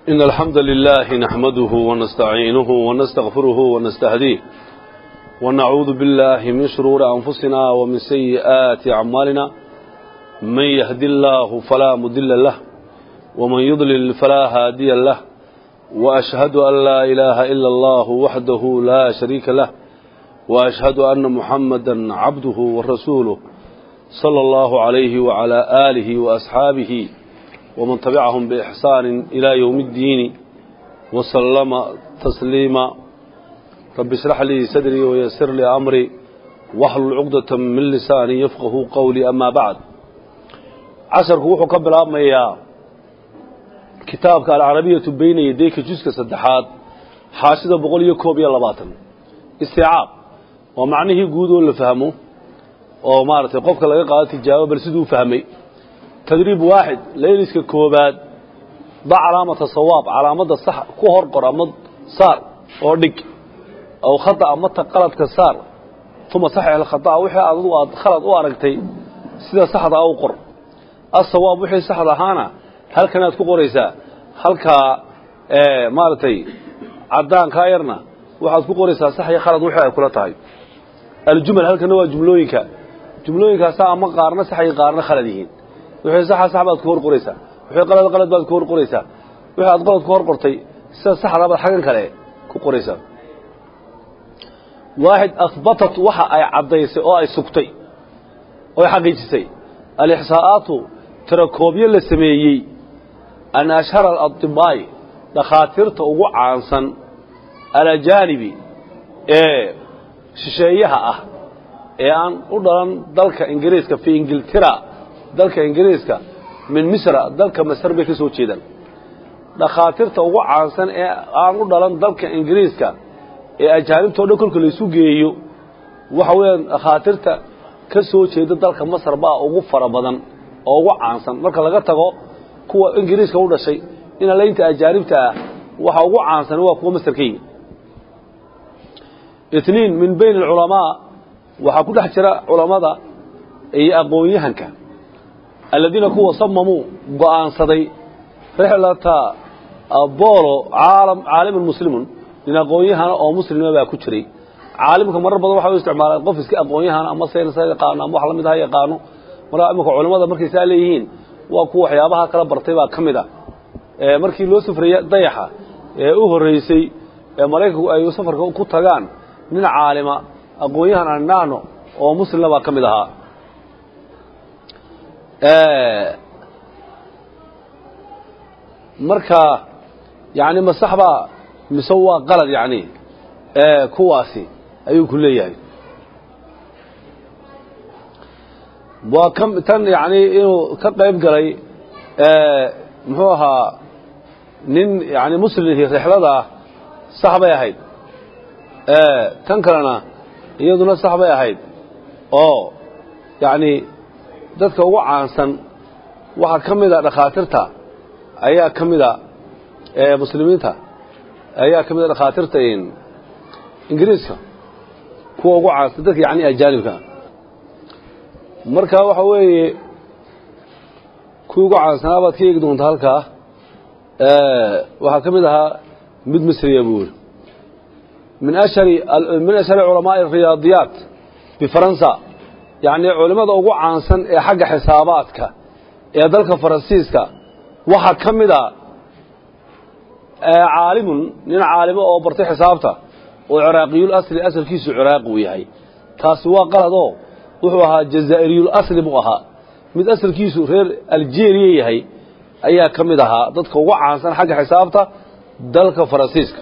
إن الحمد لله نحمده ونستعينه ونستغفره ونستهديه ونعوذ بالله من شرور أنفسنا ومن سيئات أعمالنا من يهدي الله فلا مدل له ومن يضلل فلا هادي له وأشهد أن لا إله إلا الله وحده لا شريك له وأشهد أن محمدا عبده ورسوله صلى الله عليه وعلى آله وأصحابه ومن تبعهم بإحسان إلى يوم الدين وسلم تسليما رب اشرح لي صدري ويسر لي أمري واحلل عقدة من لساني يفقه قولي أما بعد عشر كوحو قبل أمي كتابك العربية بين يديك جزء صدحات حاشدة بقول يكوب يلا باطن استيعاب ومعنه قودوا اللي فهموا oo maaragtay qofka laga qaado tijaabo bal siduu fahmay tadriib waaxid layliska koobaad da calaamata sawaab calaamada sax ku hor qor ama saar oo dhig aw khata ama ta qaladka saar uma saxix alkhata wixii adigu aad khalad u aragtay sida saxda u qor asawaab wixii saxda ahaana halkan aad ku qoraysaa halkaa maaragtay cadaankaa yarna waxaad ku qoraysaa sax iyo khalad wixii ay kula tahay aljumal halkana waa jumlooyinka jumlooyinkaasa ama qaarna sax iyo qaarna khalad yihiin wixii saxa sax baad ku hor qoraysaa wixii qalad qalad baad ku hor qoraysaa wixii aad qalad ku hor qortay sida saxda baad xagan kale ku qoraysaa waaxid ahbatat waxa ay caddaysay oo ay sugtay oo ay xaqiijisay alixsaa'aatu tirakoobyo la sameeyey an ashhara aladibaa'i dhakhaatiirta ugu caansan alajaanibi ee shisheeyaha ah ee aan u dhalan dalka ingiriiska fi ingiltira dalka ingiriiska min misra dalka masar bay ka soo jeedaan dhakhaatiirta ugu caansan ee aan u dhalan dalka ingiriiska ee ajaanibtao dhan kolka laysu geeyo waxa weeyaan dhakhaatiirta ka soo jeeda dalka masar baa ugu fara badan oo ugu caansan marka laga tago kuwa ingiriiska u dhashay in alaynta ajaanibta ah waxa ugu caansan waa kuwa masar ka yimi اثنين من بين العلماء waxaa ku dhex jira culamada iyo aqoon-yahanka aladiina kuwa samamuu go'aansaday rixlata bolo caalam caalimun muslimun nin aqoon-yahana oo muslima baa ku jiray caalimka marar badan waxa u isticmaalaan qof iska aqoon-yahana ama sayns ha yaqaano ama wax la mid ha yaqaano markaa imika culamada markay saa leeyihiin waa kuwa waxyaabaha kala bartay baa ka mid a markii loo safraya dayaxa ee u horreysay ee maraykanku ay safarka ku tagaan nin caalima aqoon-yahan aan nahno oo muslimna baa ka mid ahaa marka yani masax baa mise waa qalad yani kuwaasi ayuu ku leeyahay waa ka tan yani inuu ka qayb galay muxuu ahaa nin yani muslimhi rixlada ah sax bay ahayd tan kalena iyaduna sax bay ahayd oo yacni dadka ugu caansan waxaa ka mid a dhakhaatiirta ayaa ka mid a muslimiinta ayaa ka mid a dhakhaatiirta ingiriiska kuwa ugu caansan dadka yani ajaanibka marka waxa weeye kuwii ugu caansanaa baad ka eegi doontaa halkaa waxaa ka mid ahaa mid misriya buuri من أشهر من أشهر علماء الرياضيات بفرنسا يعني علماء ugu caansan ee xagga xisaabaadka ee dalka Faransiiska waxa kamida ee caalimun nin caalimo oo bartay xisaabta oo Iraaqiyul asli asalkiisu Iraaq uu yahay taasi waa qalad oo wuxuu ahaa Jazaa'iriyul asli buu ahaa mid asalkiisu reer Algeria yahay ayaa kamid ahaa dadka ugu caansan xagga xisaabta dalka Faransiiska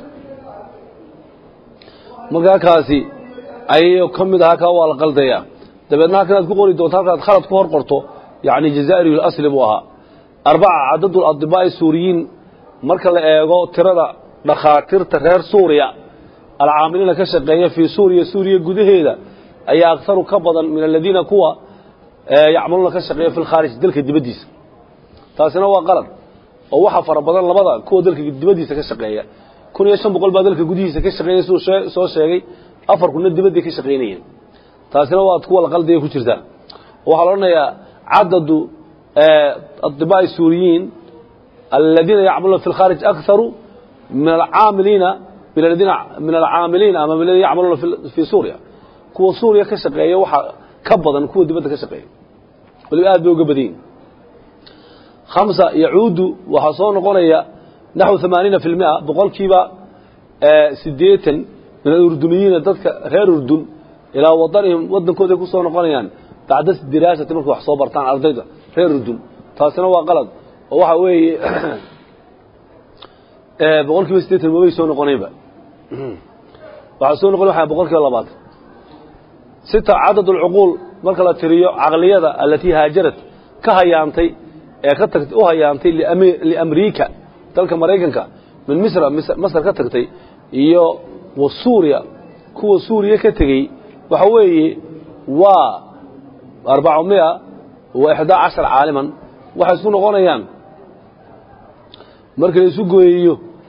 markaa kaasi ayay ka mid ahaa kaa waa la qaldayaa dabeedna halkan aad ku qori doonto halkaad khalad ku hor qorto yacni jazaa'iriyul asli buu ahaa arbaca cadadul adibaa'i suuriyiin marka la eego tirada dhakhaatiirta reer suuriya alcaamiliina ka shaqeeya fii suuriya suuriya gudaheeda ayaa akharu ka badan min aladiina kuwa yacmaluuna ka shaqeeya fi lkhaarij dalka dibaddiisa taasina waa qalad oo waxa fara badan labada kuwa dalka dibaddiisa ka shaqeeya kun iyo shan boqol baa dalka gudihiisa ka shaqeynaya siduu soo sheegay afar kunna dibadday ka shaqaynayeen taasina waad kuwa la qaldiga ku jirtaa waxaa la odhanayaa cadadu adibaa'i suuriyiin aladiina yacmaluuna fi lkhaarij akharu min alcaamiliina min aladiina min alcaamiliina ama min aladiina yacmaluuna fii suuriya kuwa suuriya ka shaqeeya waxaa ka badan kuwa dibadda ka shaqeeya waliba aad bay uga badan yihin khamsa yacuudu waxaa soo noqonaya naxو ثamaaniina fi اlmia boqolkiiba sideetan min alurduniyiina dadka reer urdun ilaa wadanihim wadankooday ku soo noqonayaan bacda diraasati markay wax soo bartaan ardayda reer urdun taasina waa qalad oo waxa weeye boqol kiiba sideetan mabay soo noqonaynba waxaa soo noqon waa boqol kiiba labaatan sita cadad اlcuquul marka la tiriyo caqliyada alatii haajarad ka hayaantay ee ka tagt u hayaantay liamriika dalka maraykanka min misra masr ka tagtay iyo wa suuriya kuwa suuriya ka tegey waxa weeye waa arbacamia wa ixdaa cashar caaliman waxay isku noqonayaan marka la isu gooyeeyo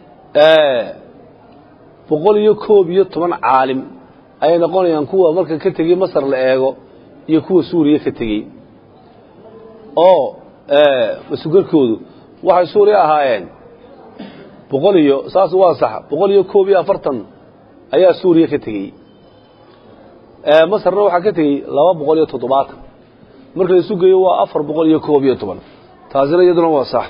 boqol iyo koob iyo toban caalim ayay noqonayaan kuwa marka ka tegey masar la eego iyo kuwa suuriya ka tegey oo masugarkoodu waxay suuriya ahaayeen boqol iyo saas waa sax boqol iyo koob iyo afartan ayaa suuriya ka tegey masarna waxaa ka tegey laba boqol iyo toddobaatan marka la isu geeyo waa afar boqol iyo koob iyo toban taasina iyaduna waa sax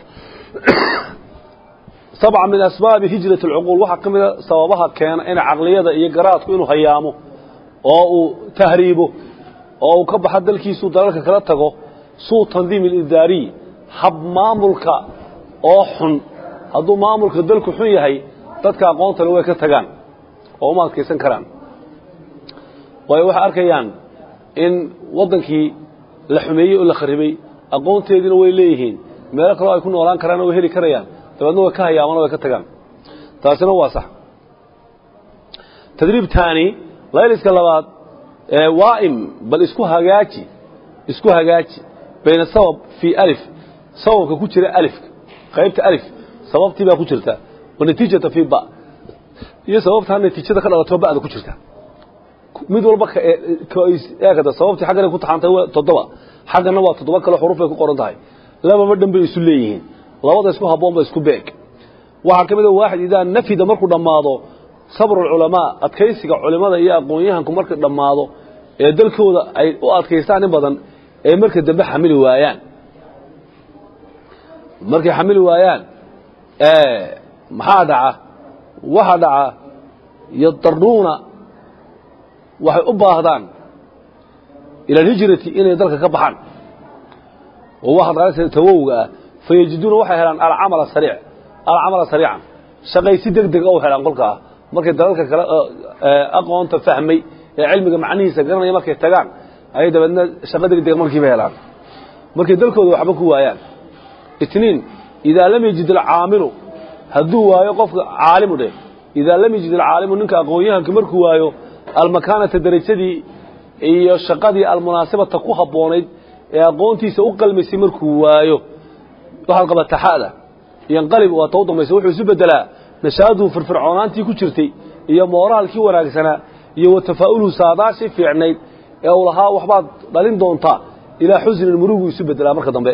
sabca min asbaabi hijrat alcuquul waxaa ka mida sababaha keena in caqliyada iyo garaadku inuu hayaamo oo uu tahriibo oo uu ka baxo dalkiisuu dalalka kala tago suu tandiim alidaariy hab maamulka oo xun hadduu maamulka dalku xun yahay dadka aqoontale way ka tagaan oo uma adkaysan karaan waayo waxay arkayaan in waddankii la xumeeyey oo la kharibay aqoonteediina way leeyihiin meelo kaloo ay ku noolaan karaana way heli karayaan dabeedna way ka hayaamaan o way ka tagaan taasina waa sax tadriib taani layliska labaad waaim bal isku hagaaji isku hagaaji bayna sabab fii alif sababka ku jira alifka qaybta alif sababtii baa ku jirta wanatiijata fii ba iyo sababtaa natiijada ka dhalato ba'da ku jirta mid walba eegada sababtii xaggana ku taxaantay toddoba xaggana waa toddoba kale xuruf bay ku qoran tahay lababa dhan bay isu leeyihiin labada isku habboon ba isku beeg waxaa ka mid a waaxid idaa nafida markuu dhammaado sabru alculamaa adkaysiga culimmada iyo aqoon-yahanku markay dhammaado ee dalkooda ay u adkaystaan in badan ee marka dambe xamili waayaan markay xamili waayaan maxaa dhaca waxaa dhaca yadaruuna waxay u baahdaan ila alhijrati inay dalka ka baxaan oo waxaad qaadaysa tawowga ah fayajiduuna waxay helaan alcamala sariic alcamala sariican shaqaysi deg deg u helaan kolkaa markay dalalka kale aqoonta fahmay ee cilmiga macnihiisa garanaya markay tagaan ayay dabeedna shaqo deg deg markiiba helaan markay dalkooda waxba ku waayaan itniin idaa lam yajid alcaamilu hadduu waayo qofka caalimu dheh idaa lam yajid alcaalimu ninka aqoon-yahanka markuu waayo almakaanata derajadii iyo shaqadii almunaasibata ku habboonayd ee aqoontiisa u qalmaysay markuu waayo waxaad qabataa xa'da yanqalib waa ta u dambaysa wuxuu isu beddelaa nashaaduhu firfircoonaantii ku jirtay iyo mooraalkii wanaagsanaa iyo wa tafaa'uluhu saadaashii fiicnayd ee uu lahaa waxbaad dhalin doontaa ilaa xusnin murugu isu beddelaa marka dambe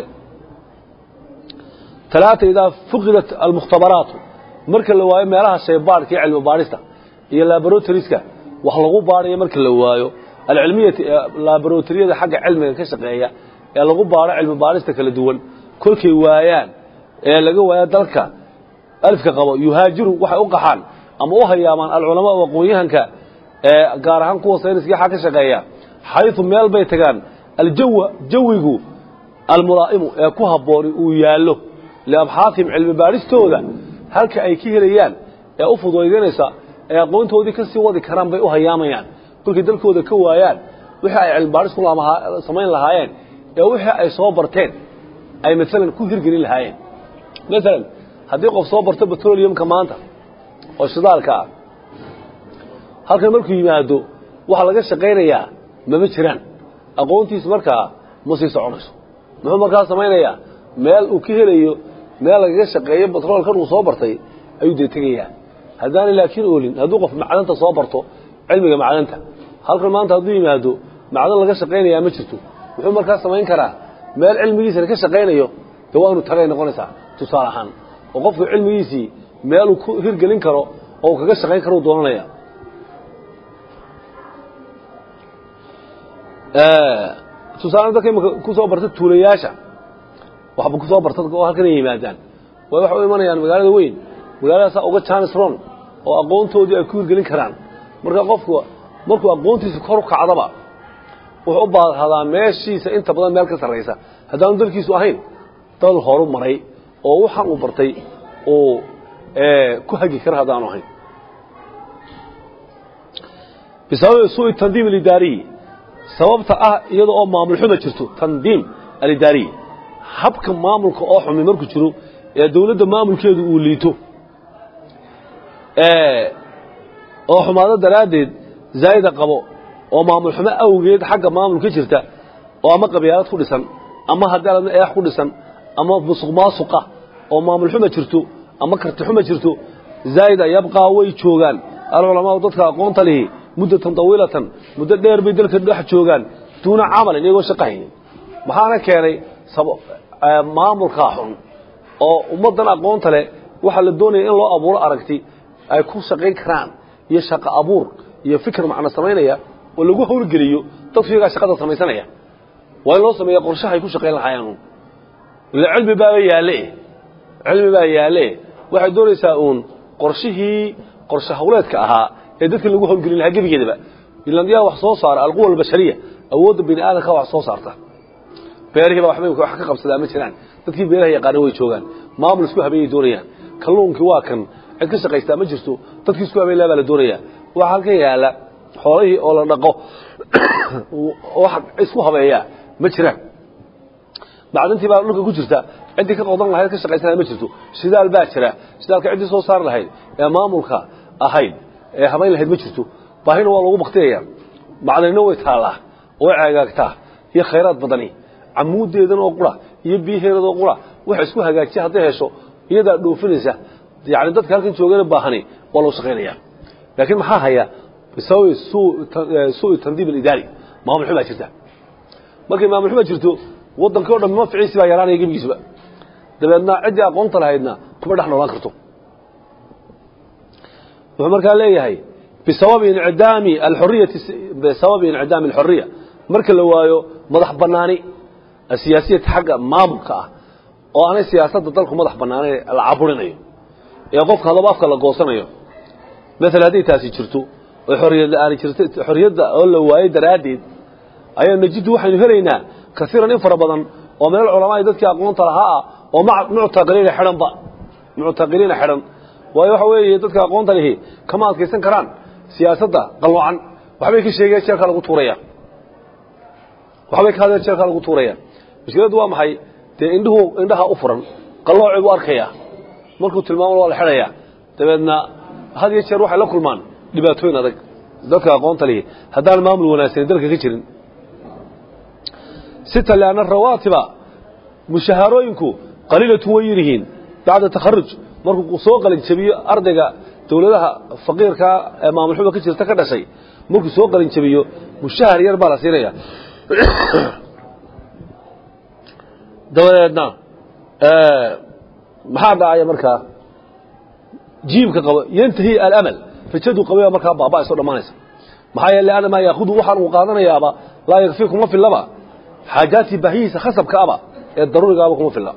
talaata idaa fuqidat almukhtabaraatu marka la waayo meelaha shaybaadhka iyo cilmi baadhista iyo laboratoriska wax lagu baadhayo marka la waayo alcilmiyati laboratoriyada xagga cilmiga ka shaqeeya ee lagu baadho cilmi baadhista kala duwan kolkay waayaan ee laga waayo dalka alifka qabo yuhaajiru waxay u qaxaan ama u hayaamaan alculamaa aqoon-yahanka ee gaar ahaan kuwa sayniska xag ka shaqeeya xayثu meel bay tagaan aljawa jawigu almulaa'imu ee ku habbooni uu yaallo liabxaatihim cilmi baadhistooda halka ay ka helayaan ee u fududaynaysa ee aqoontoodii ka sii wadi karaan bay u hayaamayaan kolkay dalkooda ka waayaan wixii ay cilmi baadhis ku samayn lahaayeen ee wixii ay soo barteen ay maalan ku hirgelin lahaayeen maalan haddii qof soo barto petroleumka maanta oo shidaalka ah halkan markuu yimaado waxaa laga shaqaynayaa mama jiraan aqoontiisu markaa ma sii soconayso muxuu markaa samaynayaa meel uu ka helayo meel lagaga shaqeeyo batroolkan uu soo bartay ayuu dee tegayaa haddaanay laakiin oolin hadduu qof macdanta soo barto cilmiga macdanta halkan maanta hadduu yimaado macdan laga shaqaynayaa ma jirto muxuu markaa samayn karaa meel cilmigiisana ka shaqaynayo dee waa inu tagay noqonaysaa tusaale ahaan oo qofku cilmigiisii meeluu ku hirgelin karo oo uu kaga shaqayn karo u doonanaya tusaale dadka imika ku soo barta tuulayaasha waxba ku soo barta oo halkan ay yimaadaan way waxa u imanayaan magaalada weyn magaaladaasaa uga janis ron oo aqoontoodii ay ku hirgelin karaan marka qofku markuu aqoontiisa kor u kacdaba wuxuu u baadhadaa meeshiisa inta badan meel ka sarraysa haddaanu dalkiisu ahayn dal horu maray oo waxaan uu bartay uu ku hagi kara haddaanu ahayn bisababi suui tandiim alidaariyi sababta ah iyada oo maamul xuma jirto tandiim alidaariyi habka maamulka oo xumi markuu jiro ee dawladda maamulkeedu uu liito oo xumaado daraaddeed zaa'ida qabo oo maamul xumo awgeed xagga maamulka jirta oo ama qabyaalad ku dhisan ama haddii aladna eex ku dhisan ama musuq maasuqa oo maamul xuma jirto ama karti xuma jirto zaa'ida yabqaa way joogaan alculamaau dadka aqoonta lihi muddatan tawiilatan muddo dheer bay dalka dhex joogaan duuna camalin iyagoo shaqo haynin maxaana keenay maamulkaa xun oo ummaddan aqoonta leh waxaa la doonaya in loo abuuro aragti ay ku shaqayn karaan iyo shaqo abuur iyo fikir macno samaynaya oo lagu hawlgeliyo dadku iyagaa shaqada samaysanaya waa in loo sameeya qorshahay ku shaqayn lahaayaan ila cilmi baaba yaalle cilmi baa yaalle waxay doonaysaa uun qorshihii qorshe hawleedka ahaa ee dadka lagu hawlgelin lahaa gebigeedaba ilan yaa wax soo saara alquwa albashariya awoodda bini aadamka wax soo saarta beerihiiba waxbay wax ka qabsadaa ma jiraan dadkii beeraha yaqaana way joogaan maamul isku habeeyay doonayaan kalluunkii waa kan cid ka shaqaystaa ma jirto dadkii isku habeyn lahaa baa la doonayaa waxaa halkan yaalla xoolihii oo la dhaqo wax isku habeeyaa ma jiraan macdintii baa dhulka ku jirta ciddii ka qodan lahayd ka shaqaysanaya ma jirto shidaal baa jira shidaalka ciddii soo saari lahayd ee maamulka ahayd ee habayn lahayd ma jirto baahina waa lagu baktiyaya macdanina way taallaa way ceegaagtaa iyo khayraad badani camuudeedan oo qura iyo biyaheedan oo qura waxa isku hagaajiya hadday hesho iyadaa dhoofinaysa yani dadka halkan joogana baahani waa loo shaqaynaya laakiin maxaa haya bisababi suui tandiim alidaari maamul xumaa jirta markay maamul xuma jirto waddankii o dhan maficiisi baa yaraanaya gebigiisuba dabeedna ciddii aqoonta lahaydna kuma dhex noolaan karto wuxuu markaa leeyahay bisababi inciddaami alxuriyati bisababi inciddaami alxuriya marka la waayo madax bannaani asiyaasiyata xagga maamulka ah oo aanay siyaasadda dalku madax bannaanayn la caburinayo ee qofka hadaba afka la goosanayo maala hadday taasi jirto oo xoriyad la-aani jirta xorriyadda oo la waayey daraaddeed ayaa najiddu waxaynu helaynaa kaiiran in fara badan oo min alculamaai dadkii aqoonta lahaa ah oo muctaqiliina xidhanba muctaqiliina xidhan waayo waxa weeye dadka aqoonta lihi kama adkaysan karaan siyaasadda qalloocan waxbay ka sheegeen jeerkaa lagu tuuraya waxbay ka hadeen jeerkaa lagu tuuraya mushkiladdu waa maxay dee indhuhu indhaha u furan qalloocii buu arkaya markuu tilmaamo waa la xidhaya dabeedna had iyo jeer waxay la kulmaan dhibaatooyin adag dadka aqoonta lihi haddaan maamul wanaagsan dalka ka jirin sita lianna rawaatiba mushahaarooyinku qaliilatu way yiryihiin bacda takharuj markuu soo qalin jabiyo ardayga dawladaha faqiirka ee maamulxuma ka jirta ka dhashay markuu soo qalin jabiyo mushahar yar baa la siinaya dabadeedna maxaa dhacaya markaa jiibka qabo yantahi alamal rajadu qabaya markaa baaba soo dhamaanaysa maxaa yeele ana maa yaahudu waxaan uu qaadanayaaba laa yakfii kuma fillaba xaajaatii baahiyiisa khasabka aba ee daruurigaaba kuma filla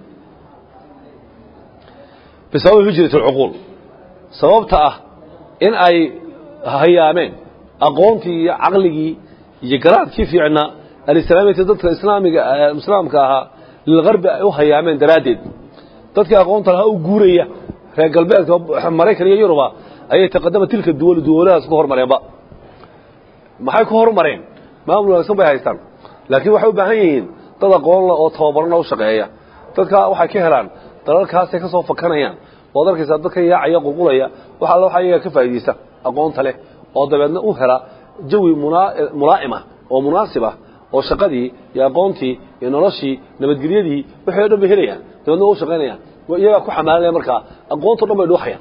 bisababi hijrat alcuquul sababta ah in ay hayaameen aqoontii iyo caqligii iyo garaadkii fiicnaa alislaamiyati dadka islaamiga islaamka ahaa lilgarbi ay u hayaameen daraaddeed dadkii aqoonta lahaa u guuraya reer galbeedka maraykan iyo yuruba ayay taqadama tilka duwal duwalahaas ku hormareenba maxay ku hormareen maamul wanaagsan bay haystaan laakiin waxay u baahan yihiin dad aqoonla oo tababarana u shaqeeya dadka waxay ka helaan dalalkaasay ka soo fakanayaan waad arkaysaa dadka yaacaya qulqulaya wax alla waxa iyaga ka faa'iidaysta aqoonta leh oo dabeedna u hela jawi mulaa'ima oo munaasib ah oo shaqadii iyo aqoontii iyo noloshii nabadgelyadii wixii o dhan bay helayaan dabeedna waa u shaqaynayaan iyagaa ku xamaalinaya markaa aqoonto dhan bay dhuuxayaan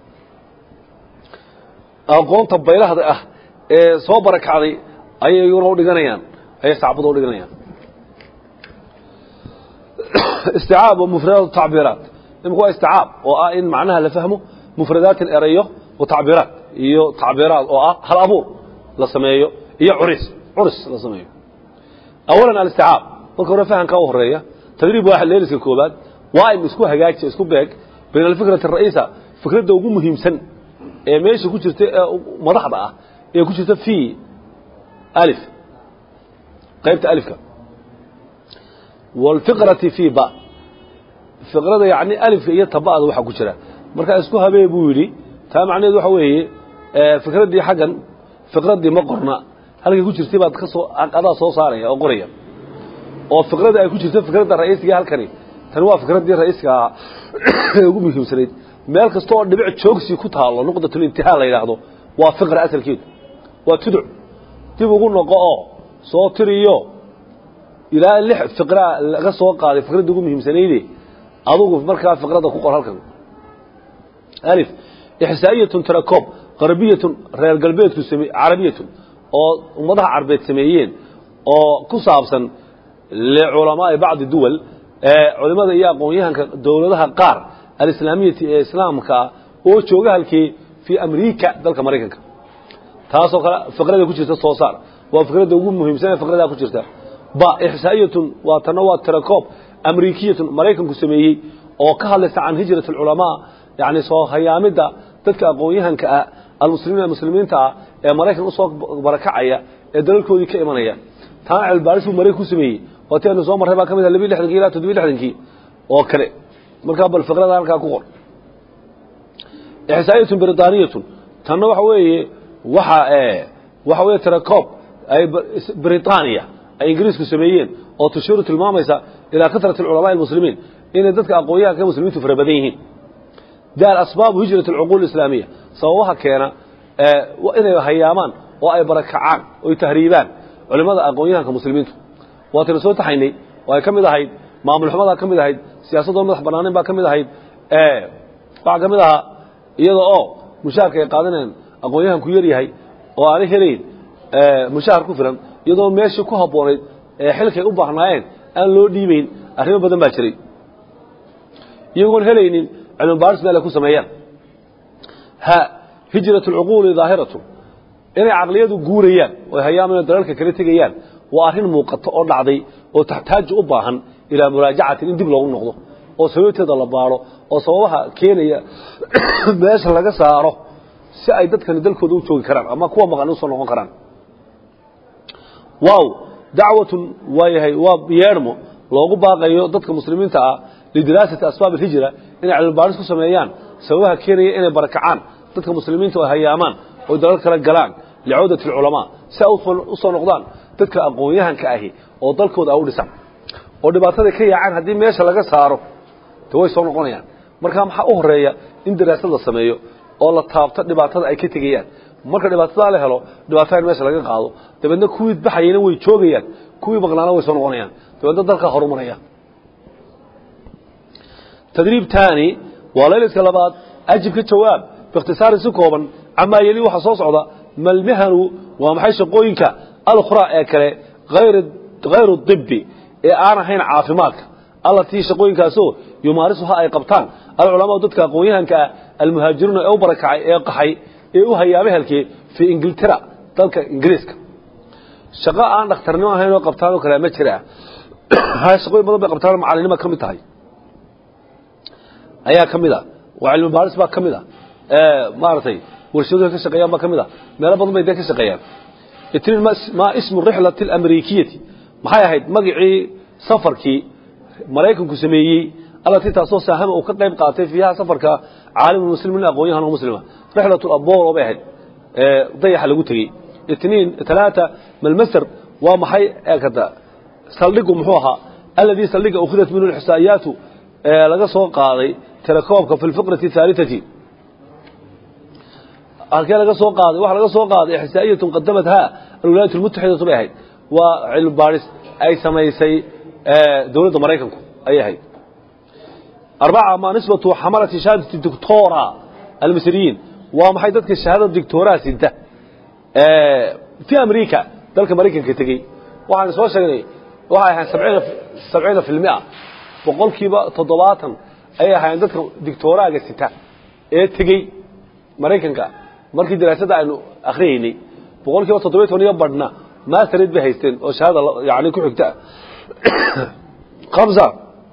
aqoonta baylahda ah ee soo barakacday ayay iyaguna u dhiganayaan ayay sacbada u dhiganayaan isticaab wa mufradaat tacbiiraat imika waa isticaab oo ah in macnaha la fahmo mufradaatin erayo wa tacbiiraat iyo tacbiiraat oo ah hal abuur la sameeyo iyo curis curis la sameeyo awalan alisticaab marka hore fahamka u horeeya tadriib waaxid leeliska koobaad waa in isku hagaaji isku beeg bayna alfikrati ara'iisa fikradda ugu muhiimsan ee meesha ku jirta ee madaxda ah ee ku jirta fi alif qaybta alifka waalfiqrati fi ba fiqrada yacni alifka iyo taba'da waxaa ku jira markaa isku habee buu yidhi taa macnaheedu waxa weeye fikraddii xaggan fiqraddii ma qorna halkay ku jirtay baad ka soo adaa soo saaraya oo qoraya oo fiqradda ay ku jirto fikradda ra'iisiga halkani tani waa fikraddii ra'iiska ee ugu muhiimsanayd meel kasta oo dhibic joogsi ku taallo nuqdatulintihaa la yidhaahdo waa fiqra asalkeedu waa tuduc dib ugu noqo oo soo tiriyo ilaa lix fiqraa laga soo qaaday fikradda ugu muhiimsanayde adugu markaa fiqradda ku qor halkan alif ixsaa'iyatun tarakoob qarbiyatun reer galbeedku same carabiyatun oo ummadaha carbeed sameeyeen oo ku saabsan liculamaa'i bacdi duwal ee culimmada iyo aqoon-yahanka dowladaha qaar alislaamiyati ee islaamka oo jooga halkii fii amriika dalka maraykanka taasoo kale fiqrada ku jirta soo saar waa fikradda ugu muhiimsan ee fiqradaa ku jirta ba ixsaa'iyatun waa tanna waa tirakoob amriikiyatun maraykanku sameeyey oo ka hadlaysa can hijrat alculamaa yacni soo hayaamidda dadka aqoon-yahanka ah almuslimiin muslimiinta ah ee maraykan usoo barakacaya ee dalalkoodii ka imanaya taana cilbaaris buu maraykan ku sameeyey oo ti aynu soo marray baa ka mid ah labiyi lixdankii ilaa toddobiyi lixdankii oo kale markaa bal fiqrada halkaa ku qor ixsaa'iyatun britaniatun tanna waxa weeye waxa waxa weeye tirakoob ay britaniya ay ingiriisku sameeyeen oo tushiiru tilmaamaysa ilaa kasrati alculamaa almuslimiin inay dadka aqoon-yahanka muslimiintu fara badan yihiin daal asbaabu hijrat alcuquul islaamiya sababaha keena inay hayaamaan oo ay barakacaan oy tahriibaan culimmada aqoon-yahanka muslimiintu waataynu soo taxaynay oo ay ka mid ahayd maamul xumadaa ka mid ahayd siyaasadoo madax bannaanin baa ka mid ahayd waxaa ka mid ahaa iyada oo mushaharka ay qaadanayaan aqoon-yahanku yar yahay oo aanay helayn mushahar ku filan iyadoo meeshii ku habboonayd ee xilkay u baahnaayeen aan loo dhiibayn arrimo badan baa jiray iyagoon helaynin cilmi baaris meel ay ku sameeyaan ha hijrat alcuquuli daahiratu inay caqliyadu guurayaan oo hayaaman dalalka kala tegayaan waa arrin muuqato oo dhacday oo taxtaaju u baahan ilaa muraajacatin in dib loogu noqdo oo sababteeda la baaro oo sababaha keenaya meesha laga saaro si ay dadkani dalkooda u joogi karaan ama kuwa maqan usoo noqon karaan waaw dacwatun waayahay waa yeedhmo loogu baaqayo dadka muslimiinta ah lidiraasati asbaab alhijra inay cilmibaaris ku sameeyaan sababaha keenaya inay barakacaan dadka muslimiinta oo hayaamaan oo dalal kala galaan licawdati alculamaa si ay u soo noqdaan dadka aqoon-yahanka ahi oo dalkooda a u dhisan oo dhibaataday ka yaacaan haddii meesha laga saaro de way soo noqonayaan markaa maxaa u horeeya in daraasad la sameeyo oo la taabto dhibaatada ay ka tegayaan marka dhibaatadaa la helo dhibaatada in meesha laga qaado dabeedna kuwii baxayana way joogayaan kuwii maqnaana way soo noqonayaan dabeedna dalkaa horumaraya tadriib taani waa layliska labaad ajib ka jawaab biikhtisaarin si kooban camaa yeli waxaa soo socda malmihanu waa maxay shaqooyinka alkhraa ee kale hayru dibi ee aan ahayn caafimaadka allatii shaqooyinkaasoo yumaarisuha ay qabtaan alculamaau dadka aqoon-yahanka ah almuhaajiruuna ee u barakacay ee qaxay ee u hayaamay halkee fii ingiltara dalka ingiriiska shaqo aan dhakhtarnimo ahayn oo qabtaan oo kale ma jira shaqooyin badan bay qabtaan macalinima ka mid tahay ayaa ka mid a waa cilmi baaris baa ka mid a maaragtay warshaduha ka shaqeeyaan baa ka mid a meelo badan bay dee ka shaqeeyaan itniin maa ismu rixlati alamriikiyati maxay ahayd magacii safarkii maraykanku sameeyey allatii taasoo saahama uu ka qayb qaatay fiiha safarka caalimu muslimin aqoon-yahan oo muslima rixlatu abolo bay ahayd dayaxa lagu tegey itniin talaata malmasar waa maxay eekada saldhigu muxuu ahaa alladii saldhiga ukhidat minhu lxisaa'iyaatu ee laga soo qaaday tirakoobka fi lfiqrati ahaalitati halkee laga soo qaaday waxa laga soo qaaday ixsaa'iyatun qadamatha alwilaayat almutaxidatu bay ahayd waa cilmi baaris ay samaysay dowladda maraykanku ayay ahayd arbaca ma nisbatu xamalati shahaadati doctora almisriyiin waa maxay dadka shahaadada doctoraa sinta fi america dalka maraykanka tegey waxaan soo sheegnay waxay ahayd sabciina sabciina fi lmia boqolkiiba toddobaatan ayay ahaayeen dadka dictoraaga sita ee tegey maraykanka markii daraasadda aynu akhriyaynay boqol kiiba toddobiy toban iyo badhna mastered bay haysteen oo shahaada yani ku xigta hamsa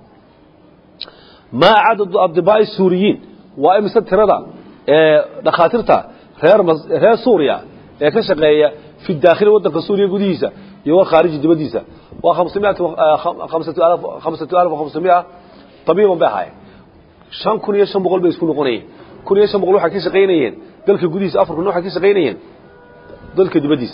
maa cadadu adibaa'i suuriyiin waa imise tirada ee dhakhaatiirta reer reer suuriya ee ka shaqeeya fi daakhili waddanka suuriya gudihiisa iyo wa khaariji dibaddiisa waa khamsatu alaf khamsamia tabiiban bay ahaayeen shan kun iyo shan boqol bay isku noqonayeen kun iyo shan boqol waxay ka shaqaynayeen dalka gudihiisa afar kun waxay ka shaqaynayeen dalka dibaddiisa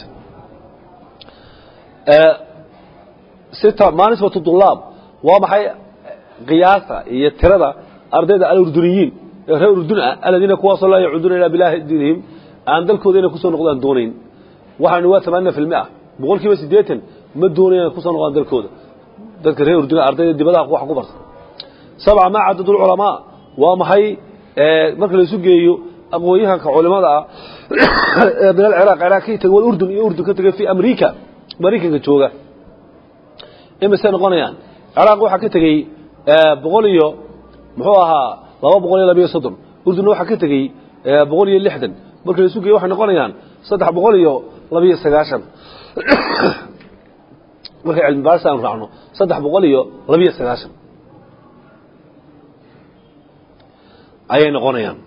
sita maa nisbatu dulaab waa maxay qiyaasta iyo tirada ardayda alurduniyiin ee reer urdun ah aladiina kuwaasoo laa yacuuduuna ilaa bilaahi diinihim aan dalkooda inay kusoo noqdaan doonayn waxaanu waa tamaanina fi lmia boqol kiiba siddeetan ma doonayaan kusoo noqdaan dalkooda dadka reer urdun ardayda dibadaha wax ku barta sabca maa cadadu lculamaa waa maxay marka laisu geeyo aqoon-yahanka culimada ah ee min alciraaq ciraaq ka tegay walurdun iyo urdun ka tegay fi amriika maraykanka jooga imisay noqonayaan ciraaq waxaa ka tegey boqol iyo muxuu ahaa laba boqol iyo labayo soddon urdunna waxaa ka tegey boqol iyo lixdan marka laisu geeyo waxay noqonayaan saddex boqol iyo labayo sagaashan markay cilmi baaris aanu raacno saddex boqol iyo labayo sagaashan ayay noqonayaan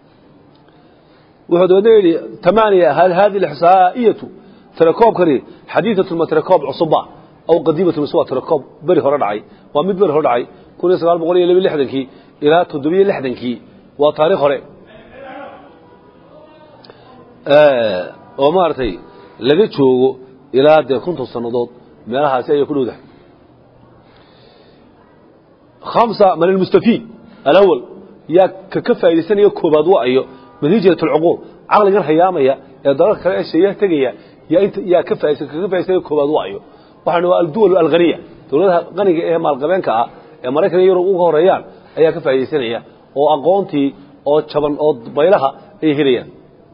wuxuu dabeedna yidhi tamaaniya hal hadi alixsaa'iyatu tirakoobkani xadiidatun ma tirakoob cusuba aw qadiimatun mise waa tirakoob beri hore dhacay waa mid beri hore dhacay kun iyo sagaal boqol iyo laba lixdankii ilaa toddobiyo lixdankii waa taarikh hore oo maaragtay laga joogo ilaa dee konton sannadood meelahaasi ayay ku dhowdahay khamsa man almustafiid alawal yaa ka ka faa'iidaysanaya koobaad waayo natiijat alcuquul caqligan hayaamaya ee dalalka kale ee sheeyaha tegaya yaa inta yaa ka faa'iidaysan ka ka faa'iidaysanaya koobaad waayo waxaana waa alduwal alghaniya dawladaha qaniga ee maalqabeenka ah ee maraykan iyo yurub uga horeeyaan ayaa ka faa'iidaysanaya oo aqoontii oo jaban oo baylaha ay helayaan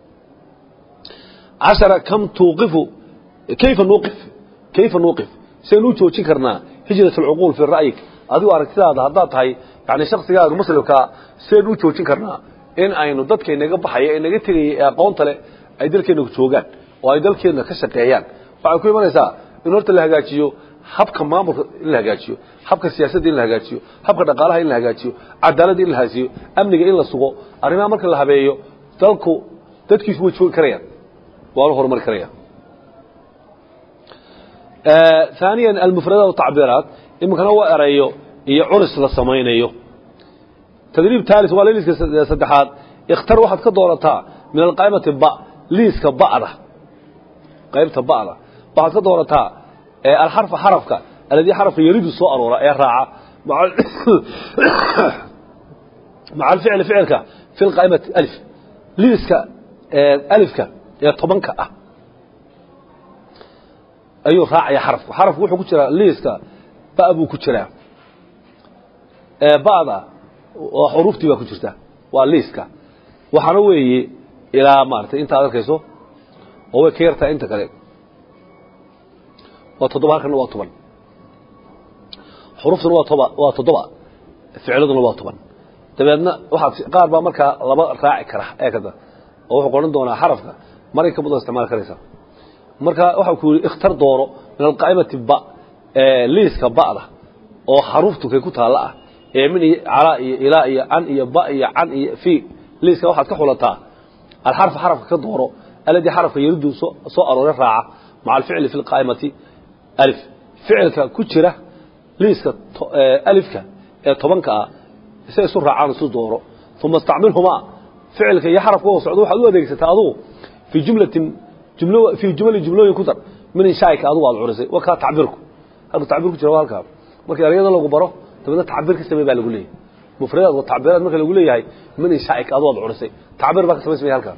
cashara kam tuuqifu kayfa nuuqif kayfa nuuqif sidaynu u joojin karnaa hijrat alcuquul fi ra'yik adigu aragtidaada haddaad tahay yani shaksigaaga muslimkaa sidaynu u joojin karnaa in aynu dadkaynaga baxaya ee naga tegaya ee aqoonta leh ay dalkeenna joogaan oo ay dalkeenna ka shaqeeyaan waxay ku imanaysaa in horta la hagaajiyo habka maamulka in la hagaajiyo habka siyaasadda in la hagaajiyo habka dhaqaalaha in la hagaajiyo cadaaladda in la hagaajiyo amniga in la sugo arrimaha marka la habeeyo dalku dadkiisu way joogi karayaan waa la horumari karaya ثانيا المفردات والتعبيرات imikana waa erayo iyo curis la samaynayo tadriib taalis waa liiska saddexaad ikhtar waxaad ka doorataa min alqaa'imati ba liiska ba'da qaybta ba'da waxaad ka doorataa alxarfa xarafka alladii xarafka yaridu soo aroora ee raaca maca alficli ficilka fi lqaa'imati alif liiska alifka ee tobanka ah ayuu raacaya xarafku xarafku wuxuu ku jiraa liiska ba buu ku jiraa ba'da oo xuruuftii baa ku jirta waa liiska waxaana weeye ilaa maaragtay intaad arkayso oo way ka yartahay inta kale waa toddoba halkana waa toban xuruuftuna waa toba waa toddoba ficladuna waa toban dabeedna waxaad qaar baa markaa laba raaci kara ee kada oo wuxuu qoran doonaa xarafka maray ka badan isticmaal karaysa marka waxaa ku yidhi ikhtar dooro min alqaa'imati ba liiska ba'da oo xaruuftu kay ku taalla ah ee min iyo calaa iyo ilaa iyo can iyo ba iyo can iyo fi liiska waxaad ka xulataa alxarfa xarafka ka dooro alladii xarafka yaridu soo aroore raaca maca alficli fi lqaa'imati alif ficilka ku jira liiska alifka ee tobanka ah se isu raacaan isu dooro uma istacmilhumaa ficilka iyo xarafka oo socdo waxaad u adeegsataa adugu fii jumlatin jumlo fii jumali jumlooyin ku dar min inshaa'ika adugu aad curisay waa kaa tacbiirku halka tacbiir ku jira waa halkaa markii erayada lagu baro dabeedna tacbiir ka samey baa lagu leeyahay mufradaad wa tacbiiraad marka lagu leeyahay min inshaa'ika adugu aad curisay tacbiir baa ka samaysmaya halkaa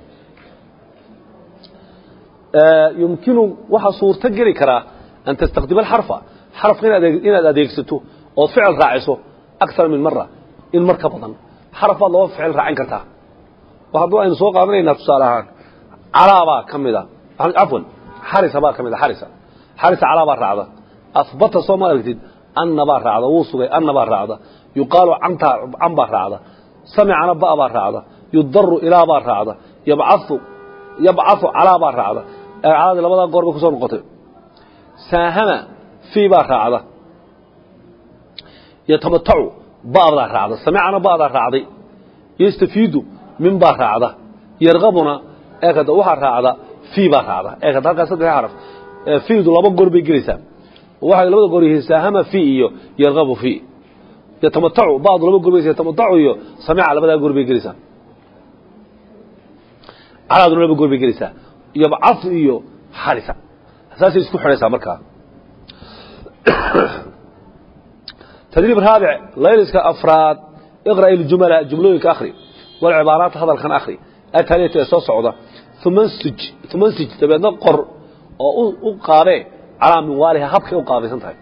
yumkinu waxaa suurto geli karaa an tastakdima alxarfa xarafka inaad adeegsato ood ficil raaciso akar min mara in mar ka badan xaraf baad laba ficil raacin kartaa hadduu aynu soo qaadanaynaa tusaale ahaan calaabaa ka mida cafwan xarisa baa ka mida xarisa xarisa calaa baa raacda ahbata soo ma aragtid anna baa raacda wuu sugay anna baa raacda yuqaalu canta can baa raacda samicana ba baa raacda yudaru ilaa baa raacda yabcau yabcau calaa baa raacda caladi labadaa goor bay kusoo noqotay saahama fii baa raacda yatamatacu ba'daa raacda samicana ba'daa raacday yastafiidu min baa raacda yarqabuna eekada waxaa raacda fii baa raacda eekada halkaas saddex xaraf fiidu laba goor bay gelaysaa waxay labada goor yihiin saahama fii iyo yarqabu fii yatamatacu ba'du laba goor bay yatamatacu iyo samica labadaa goor bay gelaysaa calaaduna laba goor bay gelaysaa yabcafu iyo xarisa saasay isku xidhaysaa markaa تدريب رابع ليلسك أفراد اقرأ الجملة جملوينك أخري والعبارات هذا الخن أخري التالية يسوس عوضة ثم انسج ثم انسج تبقى نقر وقابع على منوالها هبك وقابع سنتهي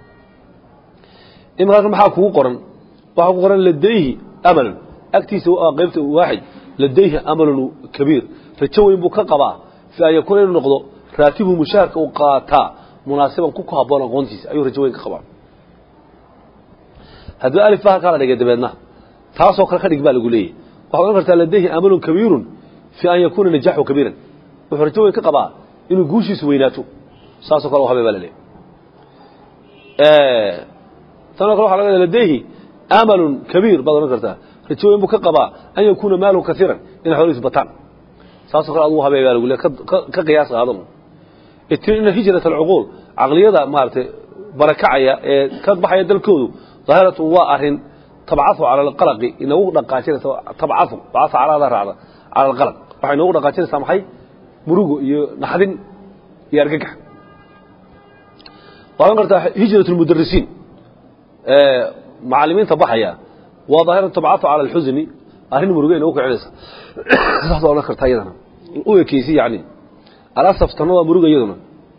إما قال محاك وقرن وحاك وقرن لديه أمل أكتيس قيبت واحد لديه أمل كبير فتشوي بك قبع في أن يكون النقض راتبه مشاركة وقاتا مناسبا كوكا بونا قونتيس أيها رجوين قبع hadduu alif baa halkaa la dhigay dabeedna taasoo kale ka dhig baa lagu leeyahy waxaad odhan kartaa ladayhi amalun kabiirun fii an yakuuna najaxu kabiiran wuxuu rajo weyn ka qabaa inuu guushiisu weynaato saasoo kale u habay baa la leeyahy tanoo kale waxa laga ladayhi amalun kabiir baad odhan kartaa rajo weyn buu ka qabaa an yakuuna maaluhu kaiiran inay xoolihiisu bataan saasoo kale adugu habay baa lagu leeyahy ka qiyaas qaado ina hijrat alcuquul caqliyada maaragtay barakacaya ee ka baxaya dalkoodu ظاهرة وأرن تبعثوا على القلق إنه دقاتين تبعثوا بعث على هذا الرعدة على القلق وحين هو دقاتين سامحي مروقو نحدين يرقق وأنا قلت هجرة المدرسين آه معلمين تبحيا وظاهرة تبعثوا على الحزن أرن مروقين وقع عيسى صحصة ولا كرت أيضا ويا كيسي يعني الأسف تنوى مروقا أيضا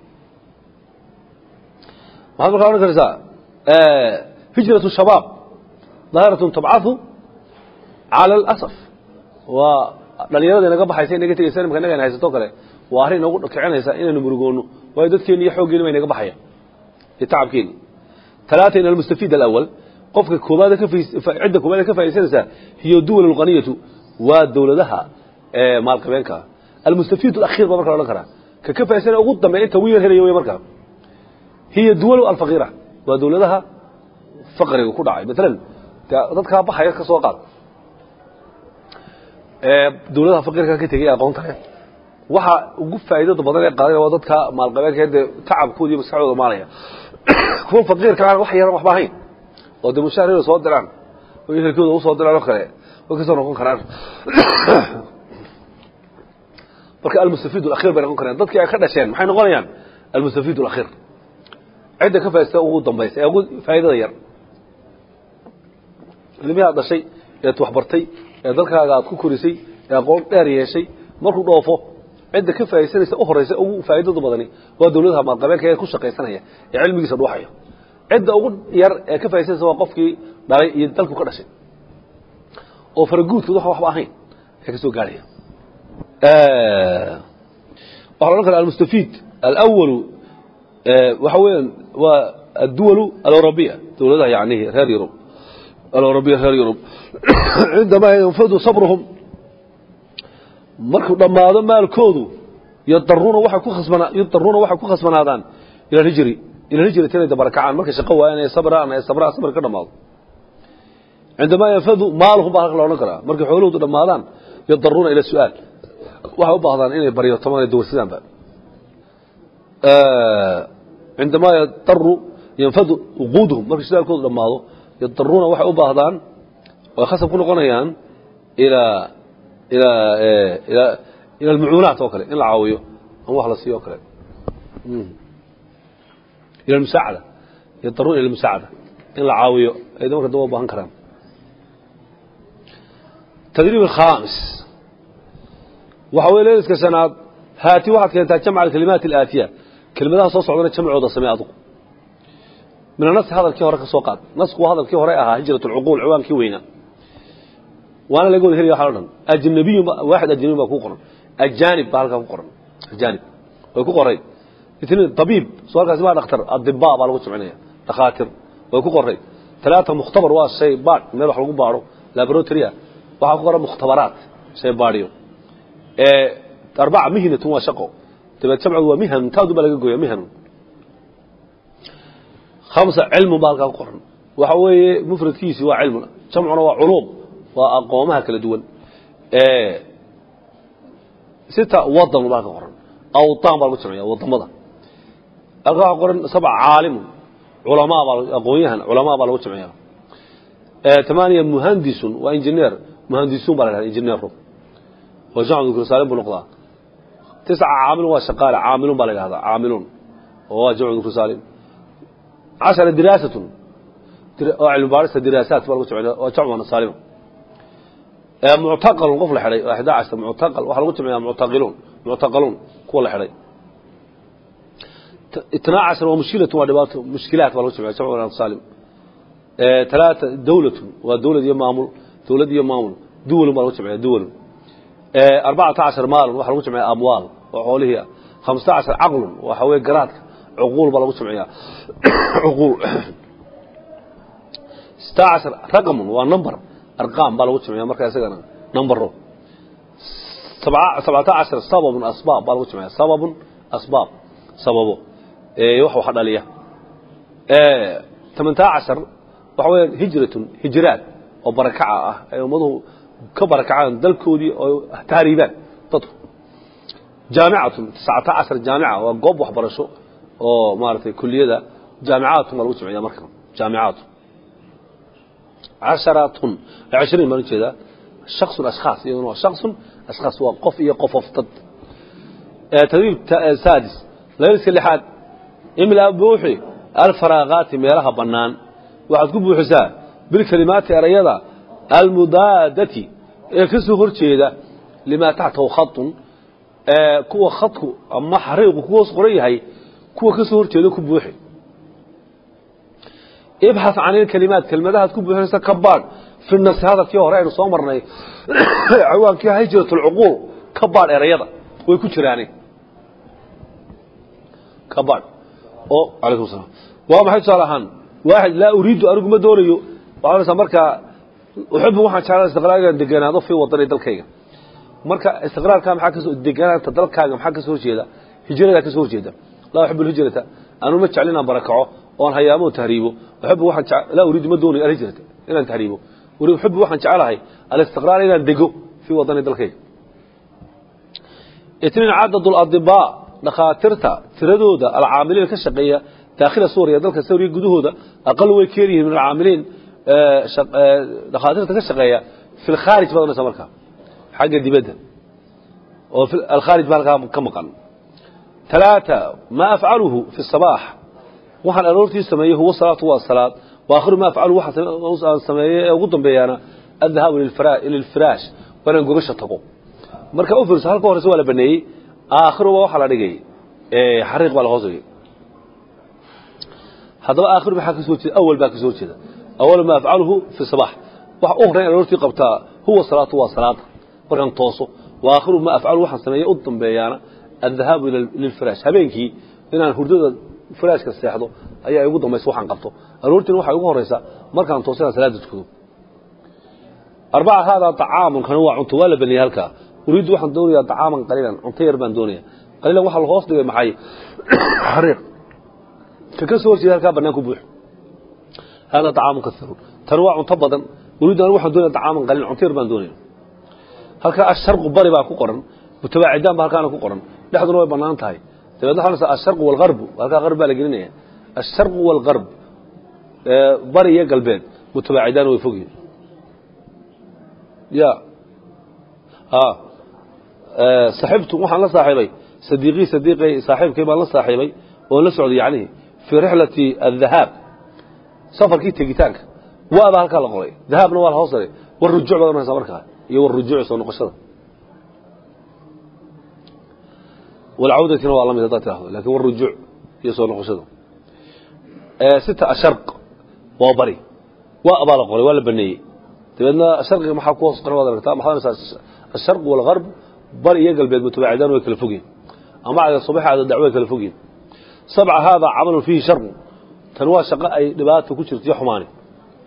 وهذا قلت أنا آه هجرة الشباب ظاهرة تبعث على الأسف ودليلada inaga baxaysa inaga tegaysa imka inaga haysato kale waa arrin inagu kicinaysa inaynu murugoono waayo dadkeeni iyo xooggeeni ba inaga baxaya iyo tacabkeeni ثلاثة إن المستفيد الأول قفك كوبادة كفي عدة كوبادة كفي سنسا هي الدول الغنية والدولة لها آه مال قبينك المستفيد الأخير بمركة ولا كرا ككفي سنة أغضى ما أنت وين هنا يوم مركة هي الدول الفقيرة ودولة لها faqriga ku dhacay maalan dadkaa baxaya ka soo qaad dawladaha faqirka ka tegay aqoonta leh waxa ugu faa'iidada badan ee qaadanaya waa dadka maalqabeedka ee tacabkooda iyo maskaxdooda maalaya kuwa faqiirka aan wax yaran waxba ahayn oo dee mushaharada soo diraan oo ehelkooda u soo diraan oo kale way ka soo noqon karaan marka almustafiid alakhir bay noqon karaan dadkii ay ka dhasheen maxay noqonayaan almustafiid alakhir cidda ka faa'iidaysta ugu dambaysa ee ugu faa'iidada yar ilmihi aad dhashay eed waxbartay ee dalkaaga aad ku korisay ee aqoon dheer yeeshay markuu dhoofo cidda ka faa'iidaysanaysa u horeysa ugu faa'iidada badani waa dawladaha maalqabeedka ee ku shaqaysanaya ee cilmigiisa dhuuxaya cidda ugu yar ee ka faa'iidaysanaysa waa qofkii dhalay iyo dalku ka dhashay oo faraguudkood wax waxba ahayn ee ka soo gaaraya waxaa la odhan karaa almustafiid alawalu waxa weeyaan waa adduwalu alawrabiya dawladaha yacnihi reer yurub الأوروبية غير يوروب عندما ينفذ صبرهم markuu dhamaado maalkoodu yadaruuna waxay ku khasbana yadaruuna waxay ku khasbanaadaan ila hijri ila hijri tanay dabarakacaan marka shaqo waayaan ay sabraan ay sabraan sabr ka dhamaado عندما ينفذ مالهم baa la oran karaa markay xoolahoodu dhamaadaan yadaruuna ila su'aal waxay u baahdaan inay bariyo tamaan dowrsadaan ba عندما يضطر ينفذ وقودهم markay su'aalkoodu dhamaado يضطرون waxay u baahdaan oo khasab ku noqonayaan ila ila ila ila almuunat oo kale in la caawiyo ama wax la siiyo kale ila almusaacada يضطرون الى المساعده in la caawiyo ay marka daba baahan karaan تدريب الخامس waxa weeye leeska sanaad haati waxaad keentaa jamca alkalimaat alaatiya kelimadaha soo socdana jamcooda samee adugu من النص هذا الكي هورك سوقات نسق هذا الكي هوري أها هجرة العقول عوان كي وينا وأنا لقول هري حالنا أجنبي واحد أجنبي ما كوقرن الجانب بارك كوقرن الجانب وكوقرن اثنين طبيب سؤال كاسماء دكتور الطباء بالغ سمعناه دكاتر وكوقرن talaata mukhtabar waa shay baadh meel wax lagu baadho laboratory ah waxaa ku qoran mukhtabaraat shay baadhiyo arbaca mihnatun waa shaqo dabeed jamcigu waa mihan taadu baa laga gooya mihan khamsa cilmun baa halkaa ku qoran waxa weeye mufradkiisi waa cilmun jamcuna waa culuum waa aqoomaha kala duwan sita wadan baa ka qoran awdaan baa lagu jamciya wadamada halkaa waxaa qoran sabca caalimun culamaa baa aqoonyahan culamaa baa lagu jamciya tamaaniya muhandisun waa injineer muhandisuun baa la dhahda injineero oo jamcu dukr saalim buu noqdaa tisca caamilun waa shaqaale caamiluun baa la yidhahdaa caamiluun oo waa jamcu dukr saalim cashara diraasatun oo cilmi baarista diraasaat baa lagu jamciya waa jamcu saalima muctaqalun qof la xidhay waa ixdaa cashar muctaqal waxaa lagu jamciyaa muctaqiluun muctaqaluun kuwa la xidhay itnaa cashar waa mushkilatun waa dhibaato mushkilaat baa lagu jamciya jamcu saalim talaata dawlatun waa dawlad iyo maamul dawlad iyo maamul duwalun baa lagu jamciya duwalun arbacata cashar maalun waxaa lagu jamciya amwaal oo xoolihii ah khamsata cashar caqlun waxa weye garaadka cuquul baa lagu jamciyaa cuquul sita cashar raqamun waa number arqaam baa lagu jamciya marka isagana numbero sabcata cashar sababun asbaab baa lagu jamciya sababun asbaab sababo wax wax dhaliya tamantaa cashar waxa weya hijratun hijraad oo barakaca ah ay ummaduhu ka barakacaan dalkoodii oo tahriibaan dadku jaamicatun tiscata cashar jaamica waa goob waxbarasho oo maaragtay kuliyada jaamicaatun baa lagu jamciya marka jaamicaatun casharatun cishriin baan ujeedaa shaksun ashkhaas iyaduna waa shaksun ashkhaas waa qof iyo qofof dad tadriib saadis layliska lixaad imlaa buuxi alfaraaqaati meelaha bannaan waxaad ku buuxisaa bilkelimaati erayada almudaadati ee ka soo hor jeeda limaa taxtahu khatun kuwa khadku ama xariiqu ku hoos qoran yahay kuwa ka soo hor jeeda ku buuxi ibxath can ilkelimaat kelmadahaad ku buuxinaysa ka baadh fi nasi hadalkii hore aynu soo marnay cawaankii hijrat lcuquul ka baadh erayada way ku jiraane ka baadh oo calaykum salaam waa maxay tusaale ahaan waaxid laa uriidu anigu ma doonayo waxaa markaa uxibu waxaan jeclaa istiqraar inaan deganaado fii wadani dalkayga marka istiqraarka maxaa kasoo deganaanta dalkaaga maxaa kasoo horjeeda hijradaa kasoo horjeeda laa uxibu alhijrata anu ma jeclin inaan barakaco oon hayaamo tahriibo uxibu waxaan laa uriidu ma doonayo alhijrata inaan tahriibo uxibu waxaan jeclahay alistiqraar inaan dego fii wadani dalkayga itniin cadad ladibaa dhakhaatiirta tiradooda alcaamiliin ka shaqeeya daakhila suuriya dalka suuriya gudahooda aqal way keer yihiin min alcaamiliin dhakhaatiirta ka shaqeeya fi lkhaarij baad onaysa markaa xagga dibadda oo alkhaarij baa halkaa ka maqan talaata maa afcaluhu fi sabaax waxaan aroortii sameeyey huwa salaatu waa salaad wa akhiru ma afcaluhu waxaan sameeyey ee ugu dambeeyaana adhahaabu lilfiraash waa inaan gogasha tago marka u fiirso halka horeyse waa la baneeyey aakhiruba waxaa la dhigay xariiq baa la hoos dhigay haddaba aakhiru maxaa kasoo jeeda awal baa kasoo jeeda awal ma afcaluhu fi sabax wax u horeyn aroortii qabtaa huwa salaatu waa salaada markaan tooso wa aakhiru ma afcaluhu waxaan sameeyey u dambeeyaana adhahaabu lilfiraash habeenkii inaan hurdada firaashka seexdo ayaa igu dambaysa waxaan qabto aroortiina waxay ugu horeysaa markaan tooso inaan salaada tukado arbaca haadaa طacaamun kana waa cunto waa la baniyey halkaa uriiddu waxaan doonayaa طacaaman qaliilan cunto yar baan doonaya qaliilan waxaa lahoos dhigay maxay xariiq ka ka soo horjeeda halkaa bannaan ku buux haadaa طacaamun kaiirun tani waa cunto badan uriiddu anigu waxaan doonaya طacaaman qaliilan cunto yar baan doonaya halkaa asharqu bari baa ku qoran mutabaacidaan baa halkaana ku qoran dhexduna way bannaan tahay dabeedna waxaa nasa asharqu walgarbu halkaa qarb baa la gelinaya asharqu walgarb bari iyo galbeed mutabaacidaan way fogyihin ya saxibtu waxaan la saaxiibay sadiiqii sadiiqay saaxiibkay baan la saaxiibay oon la socday yacnihi fii rixlati adhahaab safarkii tegitaanka waa baa halkaa la qoray dahaabna waa la hoos daray war rujuuc baad oranaysaa markaa iyo war rujuuc soo noqoshada walcawdatina waa la mid haddaad tirahdo lakin war rujuuc iyo soo noqoshada sita asharq waa bari waa baa la qoray waa la baneeyey dabeedna sharqiga maxaa ku hoos qoran waad aragtaa maxaad oranaysaa asharq walgarb bari iyo galbeed mutabaacidaan way kala fogyihin ama cada subax cada dacwo way kala fogyihin sabca haadaa camalun fiihi sharqu tan waa shaqo ay dhibaata ku jirto iyo xumaani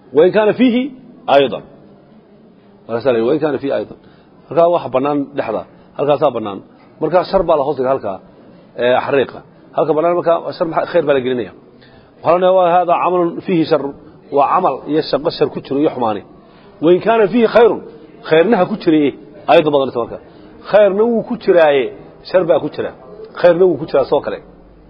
wain kaana fiihi ayضa wain kaana fiihi ayضa halkaa waxa banaan dhexda halkaasaa banaan markaa shar baa la hoos dhiga halkaa xariiqa halka banaan markaa shar khayr baa la gelinaya waxaa la waa hada camalun fiihi shar waa camal iyo shaqo shar ku jiro iyo xumaani wain kaana fiihi khayrun khayrnaha ku jiraye ayadda badanaysa marka khayrna wuu ku jiraaye shar baa ku jira khayrna wuu ku jiraa soo kale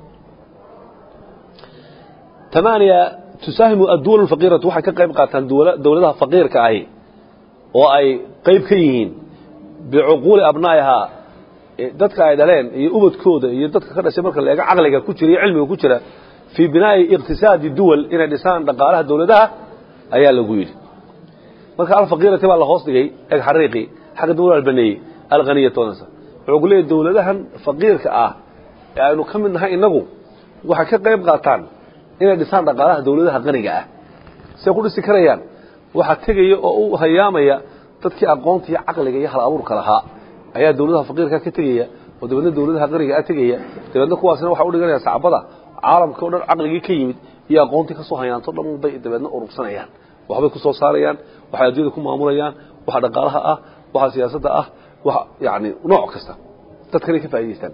tamaaniya tusaahimu adduwal alfaqiiratu waxay ka qayb qaataan dowladaha faqiirka ahi oo ay qayb ka yihiin bicuquuli abnaa'ihaa dadka ay dhaleen iyo ubadkooda iyo dadka ka dhashay marka la eego caqliga ku jira iyo cilmiga ku jira fii binaa'i iqtisaadi duwal inay dhisaan dhaqaalaha dowladaha ayaa lagu yidhi marka alfaqiirati baa la hoos dhigay eg xariiqi xagga dawla albaneeyey alhaniyatoonasa wuxuu ku leeyahy dowladahan faqiirka ah ee aynu ka mid nahay innagu waxay ka qayb qaataan inay dhisaan dhaqaalaha dowladaha qaniga ah say ku dhisi karayaan waxaa tegaya oo u hayaamaya dadkii aqoonta iyo caqliga iyo hal abuurka lahaa ayaa dowladaha faqiirka ka tegaya oo dabeedna dowladaha qaniga ah tegaya dabeedna kuwaasina waxay u dhiganayaan sacbada caalamka o dhan caqligii ka yimid iyo aqoontii ka soo hayaanto dhan bay dabeedna urursanayaan waxbay ku soo saarayaan waxay adduunyada ku maamulayaan waxa dhaqaalaha ah waxa siyaasadda ah waxa yani nooc kasta dadkanay ka faa'idaystaan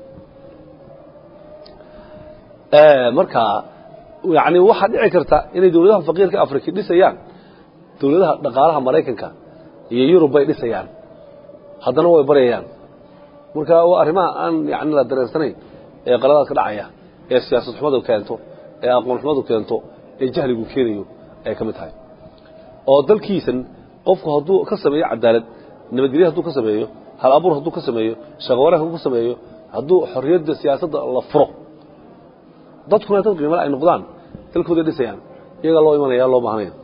marka yani waxaa dhici karta inay dowladaha faqiirka afrika dhisayaan dowladaha dhaqaalaha maraykanka iyo yurub bay dhisayaan haddana way baryayaan marka waa arrimaha aan yani la dareensanayn ee qaladaad ka dhacaya ee siyaasad xumadu keento ee aqoon xumadu keento ee jahligu keenayo ay ka mid tahay oo dalkiisan qofku hadduu ka sameeyo cadaalad nabadgelyo hadduu ka sameeyo hal abuur hadduu ka sameeyo shaqawanaag hadduu ka sameeyo hadduu xorriyadda siyaasadda la furo dadkuna dad qiimale ay noqdaan dalkooday dhisayaan iyagaa loo imanaya loo baahanaya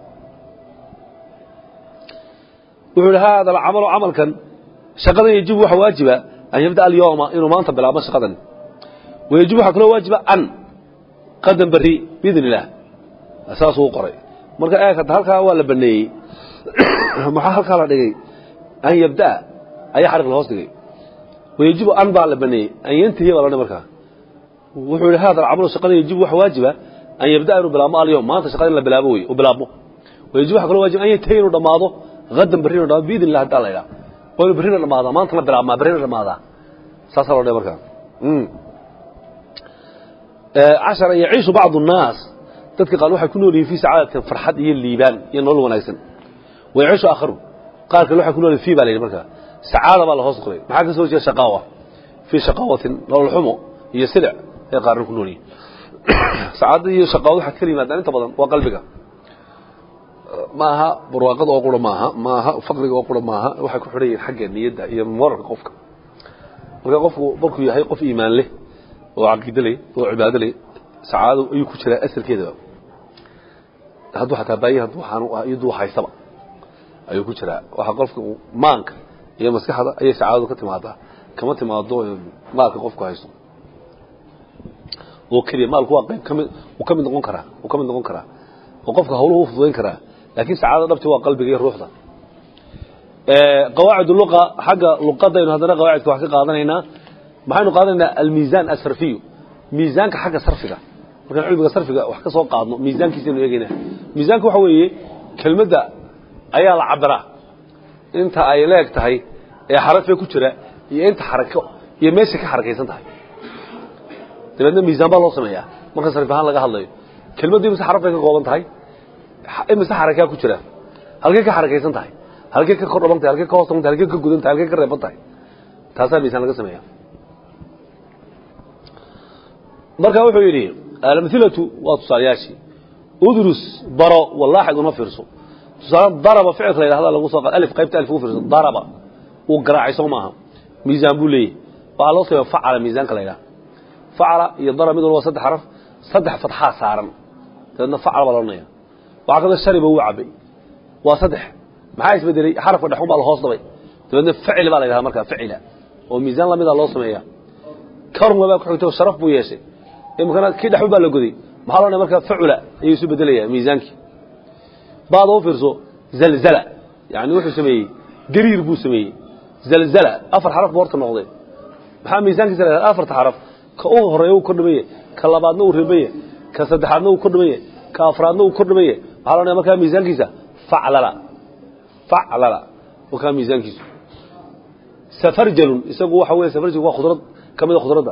wuxuu yihi hada alcamalu camalkan shaqadan yajibu waxa waajiba an yabda alyawma inuu maanta bilaabo shaqadan wayajibu waxaa kaloo waajiba an qadan beri biidn illaah saasuu qoray marka eeg hadda halkaa waa la baneeyey maxaa halkaa la dhigay an yabdaa ayaa xariq la hoos dhigay wayajibu an baa la baneeyey an yantahiya baa la dhi markaa wuxuu yihi hada alcamalu shaqada yajibu waxa waajiba an yabdaa inuu bilaabmo alyawm maanta shaqada in la bilaabo wey u bilaabmo wayajibu waxa kaloo waajiba an yantahiya inuu dhammaado hadan berri inuu dhamaado biidn illah haddaa la idhaa waa inuu berrina dhamaadaa maantana bilaabmaa berrina dhamaadaa saasaa loo dhigay markaa cashara yaciishu bacdu الnaas dadka qaar waxay ku nool yihin fii sacaadatin farxad iyo liibaan iyo nolol wanaagsan wayaciishu aakharu qaar kale waxay ku nool yihin fii baa la yidhi markaa sacaada baa la hoos qoray maxaa ka soo jeeda shaqaawa fii shaqaawatin nolol xumo iyo silic ay qaarna ku nool yihin sacaadada iyo shaqaawad waxaa kala yimaadaan inta badan waa qalbiga maaha barwaaqada oo qura maaha maaha faqriga oo qura maaha waxay ku xidhan yihin xagga niyadda iyo moralka qofka marka qofku markuu yahay qof iimaan leh oo caqiide leh oo cibaado leh sacaado ayuu ku jiraa asalkeedaba hadduu xataa baayi hadduu xaanu iyaduu haysaba ayuu ku jiraa waxa qofka maanka iyo maskaxda ayay sacaadadu ka timaadaa kama timaado maalka qofku haysto oo keliya maalku waa qayb kamid uu ka mid noqon karaa uu ka mid noqon karaa oo qofka hawluhu u fududayn karaa laakiin sacaadada dhabti waa qalbiga iyo ruuxda qawaacid luqa xagga luqadaynu haddana qawaacidka wax ka qaadanaynaa maxaynu qaadanaynaa almiisaan asarfiyu miisaanka xagga sarfiga markaan cilmiga sarfiga wax ka soo qaadno miisaankiisaynu eegaynaa miisaanka waxa weeye kelmadda ayaa la cabiraa inta ay leeg tahay ee xarafe ku jira iyo inta xarako iyo meeshay ka xarakaysan tahay dabeedna miisaan baa loo sameeyaa marka sarif ahaan laga hadlayo kelmaddu imise xaraf bay ka kooban tahay imise xarakaa ku jira halkay ka xarakaysan tahay halkay ka kor dhaban tahay halkay ka hoos dhaban tahay halkay ka gudan tahay halkay ka reeban tahay taasaa miisaan laga sameeyaa marka wuxuu yidhi alamhilatu waa tusaalayaashii udrus baro walaaxid una fiirso tusaale daraba ficilka la yidhahda lagu soo qaad alif qaybta alif ugu fiirso daraba uu garaacay soo maaha miisaan buu leeyahy waxaa loo sameeya facala miisaanka la yidhaha facala iyo darab mid walba saddex xaraf saddex fatxaa saaran dabeedna facala baa loodhanaya waxaa kaloo shariba wuu cabay waa saddex maxaa isbedelay xarafka dhexun baa la hoos dabay dabeedna facil baa la yidhahda markaa facila oo miisaan lamida loo sameeya karma baa ku xigtay oo sharaf buu yeeshay imikana kii dhexun baa la goday maxaa loo markaa facula ayuu isu bedelaya miisaankii baada u fiirso zalzala yani wuxuu sameeyey gariir buu sameeyey zalzala afar xaraf buu horta noqday maxaa miisaankiisa la yidhahda afarta xaraf ka u horeeya uu kordhamaye ka labaadna uu reebanye ka saddexaadna uu kordhamaye ka afraadna uu kordhamaye maxaa loodhanaya markaa miisaankiisa faclala faclala wakaa miisaankiisu safarjalun isagu waxa weeye safarjalku waa khudrad ka mida khudradda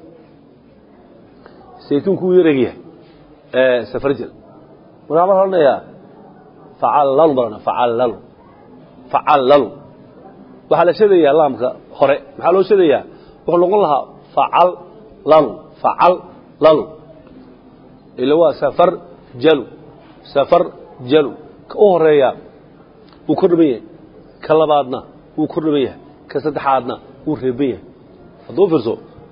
saytuunku wuu yar egyahay safarjal markaa marka odhanayaa facallalu baa la facallalu facallalu waxaa la sheedayaa laamka hore maxaa loo sheedayaa wuxuu noqon lahaa facal lalu facal lalu ila waa safar jalu safar jalu ka u horeeya wuu kor dhaban yahay ka labaadna wuu kor dhaban yahay ka saddexaadna wuu reeban yahay hadduu fiirso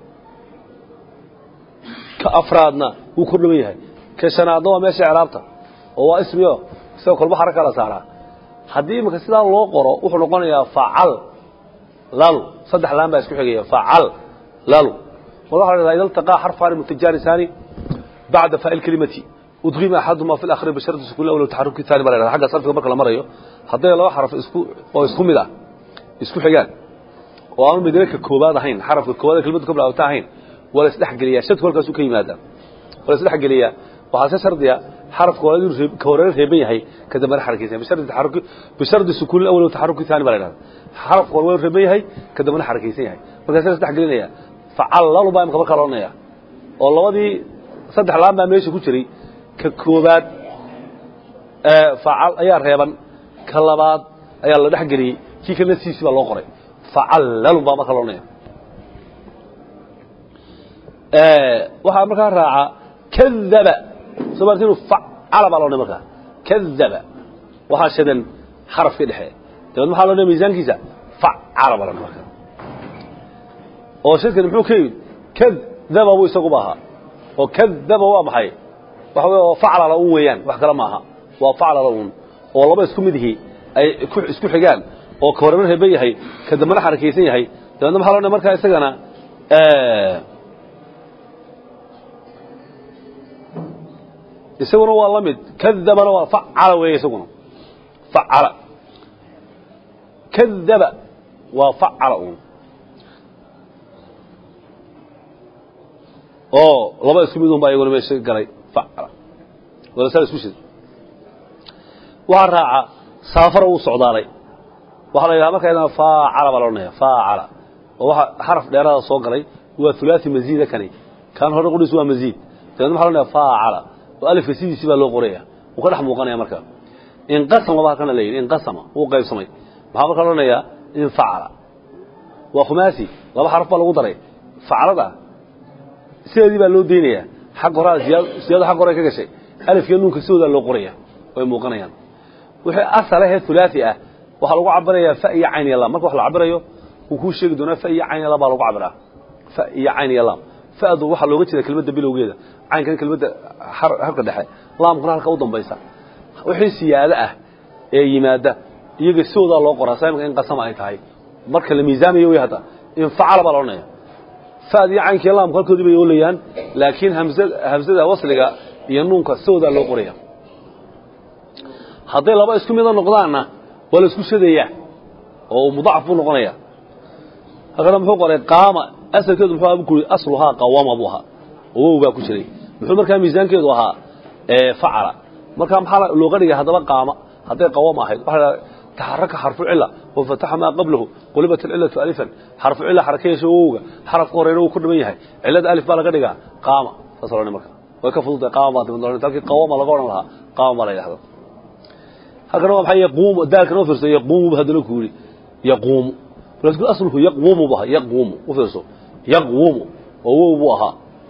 ka afraadna wuu kor dhaban yahay ka shanaadna waa meesha icraabta oo waa ismio isagoo kolba xaraka la saaraa haddii imika sidaa loo qoro wuxuu noqonayaa facal lalu saddex laan baa isku xigaya facal lalu mar waxa la dhahdaa ida iltaqaa xarfaani mutajaanisani bacda faa'il kelimati udqima axaduma fi lakhri bisharti sukun awla taxaruki taani baa la dhahdaa xagga sarfiga marka la marayo hadday laba xaraf isku oo isku mid ah isku xigaan oo aanu midna ka koobaad ahayn xarafka koobaad kelimadu ka bilaabata ahayn waa la isdhexgeliyaa shadku halkaasuu ka yimaadaa waa la isdhexgeliyaa waxaa se shardiya xarafka hore inuu ka horeer reeban yahay ka dambena xarakaysan bishardi taxaruki bishardi sukun awal taxaruki taani baa la dhahdaa xarafka hore waa reeban yahay ka dambena xarakaysan yahay markaasa la isdhexgelinaya facallalu baa imka markaa loodhanaya oo labadii saddex laan baa meesha ku jiray ka koobaad facal ayaa reeban ka labaad ayaa la dhexgeliyey kii kalena siisi baa loo qoray facallalu baa markaa loodhanaya waxaa markaa raaca kadaba soo maarti inu facala baa loodhanay markaa kadaba waxaa shadan xarafkii dhexe dabeed maxaa loodhanaya miisaankiisa facala baa loodhanay markaa oo shadkani muxuu ka yimid kadaba buu isaguba ahaa oo kadaba waa maxay waxa wey oo faclala un weeyaan wax kale maaha waa faclala un oo laba isku mid ihi ay isku xigaan oo ka horena reeban yahay ka dambena xarakaysan yahay dabeedna maxaa loodhanaya markaa isagana isaguna waa la mid kadabana waa facala weeye isaguna facala kadaba waa facala un oo laba isku mid un baa iyaguna meesha galay facala wala saa isku shid waxaa raaca saafara uu socdaalay waxaa la yidhaha marka ydana faacala baa la odhanaya faacala oo waxa xaraf dheeraada soo galay waa hulaasi maziida kani kan hore qudhiisu waa maziid dabeedna waxa la odhanaya faacala oo alifka sidiisi baa loo qoraya wuu ka dhex muuqanaya marka inqasama baa halkana la yidhi inqasama wuu qaybsamay maxaa marka la odhanayaa infacala waa khumaasi laba xaraf baa lagu daray facalada sideedii baa loo deynayaa xag horaa siyaado xag hore ka gashay alifkiyo nuunka sidoodaa loo qoraya way muuqanayaan wixii asalahee hulaasi ah waxaa lagu cabirayaa fa iyo cayn iyo lam marka wax la cabirayo wuu kuu sheegi doonaa fa iyo cayn iyo lam baa lagu cabiraa fa iyo cayn iyo lam fa'du waxaa looga jeeda kelmadda bilowgeeda caynkana kelmadda harka dhexe laamkuna halka u dambaysa wixii siyaado ah ee yimaada iyaga sidoodaa loo qoraa saa imika in qasama ay tahay marka la miisaamayo wey hadda infacala baa la odhanaya fa'd iyo caynka iyo laamku halkoodii bay oolayaan laakiin hamsada wasliga iyo nuunka sidoodaa loo qoraya hadday laba isku mida noqdaanna waa la isku shadayaa oo mudacaf buu noqonaya halkana muxuu qoray qaama asalkeedu muxuu ahaa buu asluhaa qawama buu ahaa oo wow baa ku jiray muxuu markaa miisaankeedu ahaa facala markaa maxaa looga dhigay haddaba qaama hadday qawama ahayd waxaa la taxaraka xarfu cila wafataxa maa qablahu qulibat alcilatu alifan xarfu cila xaraka yeesho wowga xarafka horeyna wuu ku dhiman yahay cilada alif baa laga dhigaa qaama saas odhan marka way ka fududtahay qaama baa dibad odhan halkii qawama laga odhan lahaa qaama baa la yidhahda halkana waa maxay yaquumu daalkana u fiirso yaquumu bu haddana ku yidhi yaquumu markaas aslku yaquumu bu ahaa yaquumu u fiirso yaquumu oo wow buu ahaa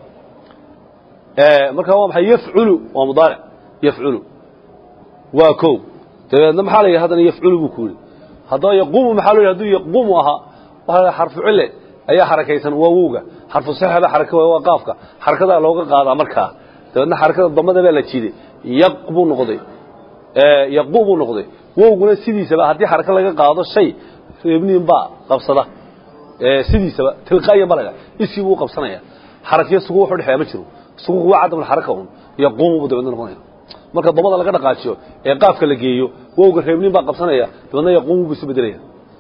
marka waa maxay yafculu waa mudaaric yafculu waa kow dabeedna maxaa la yidhi haddana yafculu buu ku yidhi haddaba yaquumu maxaa lo yidhi haduu yaquumu ahaa waxaa la xarfu cille ayaa xarakaysan waa wowga xarfu saxa baa xaraka waa qaafka xarakadaa looga qaadaa markaa dabeedna xarakada damada baa la jiiday yaq buu noqday yaqu buu noqday wowguna sidiisaba haddii xaraka laga qaado shay reebniin baa qabsada sidiisaba tilqaayan baa la dhaha iskii buu qabsanaya xarakiyo sugu wuxu dhexeeya ma jiro sugu waa cadam xaraka un yaquumu buu dabeedna noqonaya marka damada laga dhaqaajiyo ee qaafka la geeyo wowga reebniin baa qabsanaya dabeedna yaquumu buu isu bedelaya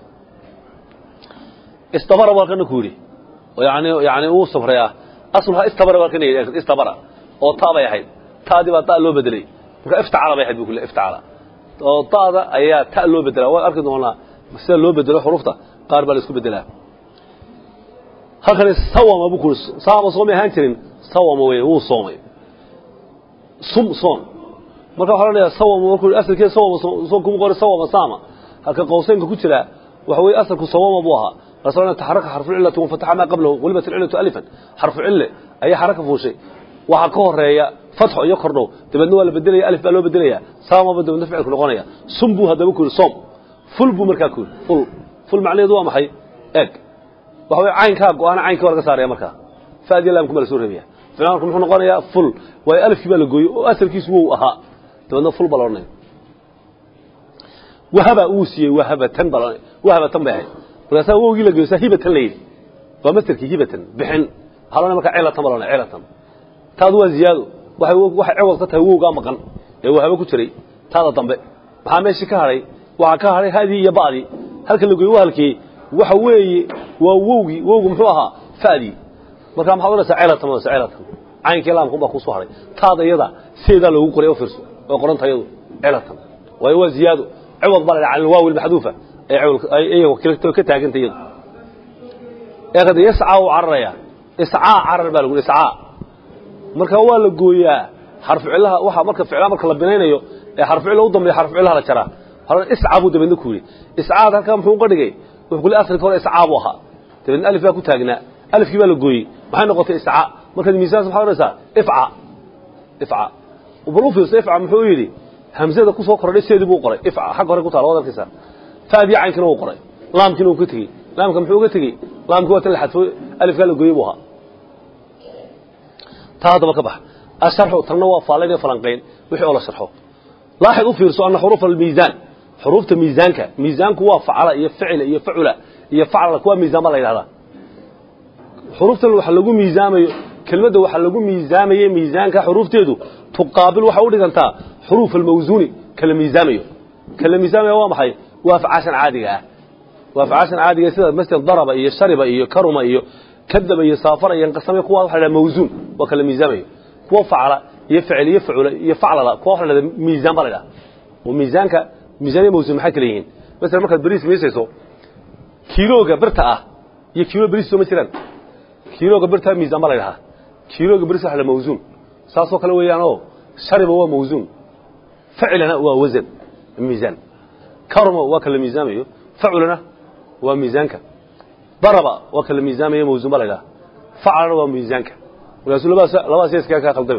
istabara buu halkana ku yidhi yani yani uu safray ah asluhaa istabara buu halkana yidhi istabara oo taa bay ahayd taadii baa taa loo bedelay marka iftacala bay ahayd bu kule iftacala oo ta'da ayaa ta loo bedelaa waan arki doonaa sida loo bedelo xurufta qaar baa la isku bedelaa halkani sawama buu kuri saama soomay ahaan jirin sawama wey wuu soomay sum soom marka waxaa odhanayaa sawama markuu asalkeeda sawama soom kuma qori sawama saama halka qowseynka ku jira waxa weeye asalku sawama buu ahaa rasulna taxaraka xarfu cillati wanfataxa maa qablahu qulibat alcillatu alifan xarfu cille ayaa xaraka fuushay waxaa ka horeeya fatxo iyo kordhow dabeedna waa la bedelaya alif baa loo bedelaya saamaba dabeedna ficilku noqonaya sum buu haddaba ku yidhi soom ful buu markaa ku yidhi ful ful macnaheedu waa maxay eeg waxa weye caynkaa go-aana caynkii waa laga saaraya markaa fa'diya laamkuma la soo reebaya ficilku muxuu noqonayaa ful waayo alifkii baa la gooyey oo asalkiisu wow ahaa dabeedna ful baa la odhanaya wahaba uu siiyey wahabatan baa la wahabatan bay ahayd markaasaa wowgii la geeyo saa hibatan la yidhi waa masterkii hibatan bixin waxaa loo markaa cilatan baa loo cilatan taadu waa ziyaado waxay waxay ciwad ka tahay wowgaa maqan ee wahaba ku jiray taada dambe maxaa meeshii ka hadhay waxaa ka hadhay hadii iyo ba'dii halka la gooyo wahalkii waxa weeye waa wowgii wowgu muxuu ahaa fa'dii markaa maxaad odhanaysaa cilatan odhanaysaa cilatan caynkii laamkun baa kusoo hadhay taada iyada sideedaa loogu qoray u fiirso oo qoranta iyadu cilatan waayo waa ziyaado ciwad baa la dhaha cala alwaawi almaxduufa iyago ka taaganta iyadu eekada yascaa uu cararaya iscaa carar baa lagu iscaa marka waa la gooyaa xarfu cillaha waxa marka ficlaha marka la binaynayo ee xarfu cilla u dambeeya xarfu cillaha la jaraa waxaa iscaa buu dabeedna ku yidhi iscaad halkaa muxuu uga dhigay wuxuu kule asalka hore iscaa buu ahaa dabeedna alif baa ku taagnaa alifkii baa la gooyey maxay noqotay iscaa markaad miisaansa maxaa odhanaysaa ifca ifca bal u fiirso ifca muxuu yidhi hamzada ku soo kordhay seedii buu qoray ifca xagga hore ku taala waad arkaysaa faadii caynkina uu qoray laamkiina uu ka tegey laamka muxuu uga tegey laamkii waa tan la xadfo alifkaa la gooyey buu ahaa taa haddaba ka bax asharxu tanna waa faalayn iyo falanqayn wixii oo la sharxo laaxid u fiirso anna xuruuf almiisaan xuruufta miisaanka miisaanku waa facala iyo ficila iyo facula iyo faclala kuwa miisaan baa la yidhahdaa xuruuftan waxa lagu miisaamayo kelmadda waxa lagu miisaamaye miisaanka xuruufteedu tuqaabil waxay u dhigantaa xuruuf almawsuuni kala miisaamayo kala miisaamaya waa maxay waa afcaashan caadiga ah waa afcaashan caadiga sida masjid daraba iyo shariba iyo karuma iyo kadaba iyo saafara iyo qasame kuwa waxa la mawsuun waa kala miisaamayo kuwa facala iyo ficil iyo facula iyo faclala kuwa waxa la miisaan baa la yidhaha oo miisaanka miisaan iyo mawsuun maxay kala yihiin masalan markaad bariis miisayso kiilooga birta ah iyo kiilo bariis soo ma jiraan kiilooga birta miisaan baa la yidhahaa kiilooga bariis waxa la mawsuun saasoo kale weeyaan oo shariba waa mawsuun ficilana waa wasan miisaan karuma waa kala miisaamayo faculana waa miisaanka daraba waa kala miisaamayo mawsuun baa la yidhaha facalana waa miisaanka markaasuu labadaas labadaas iskaa kaa khaldamay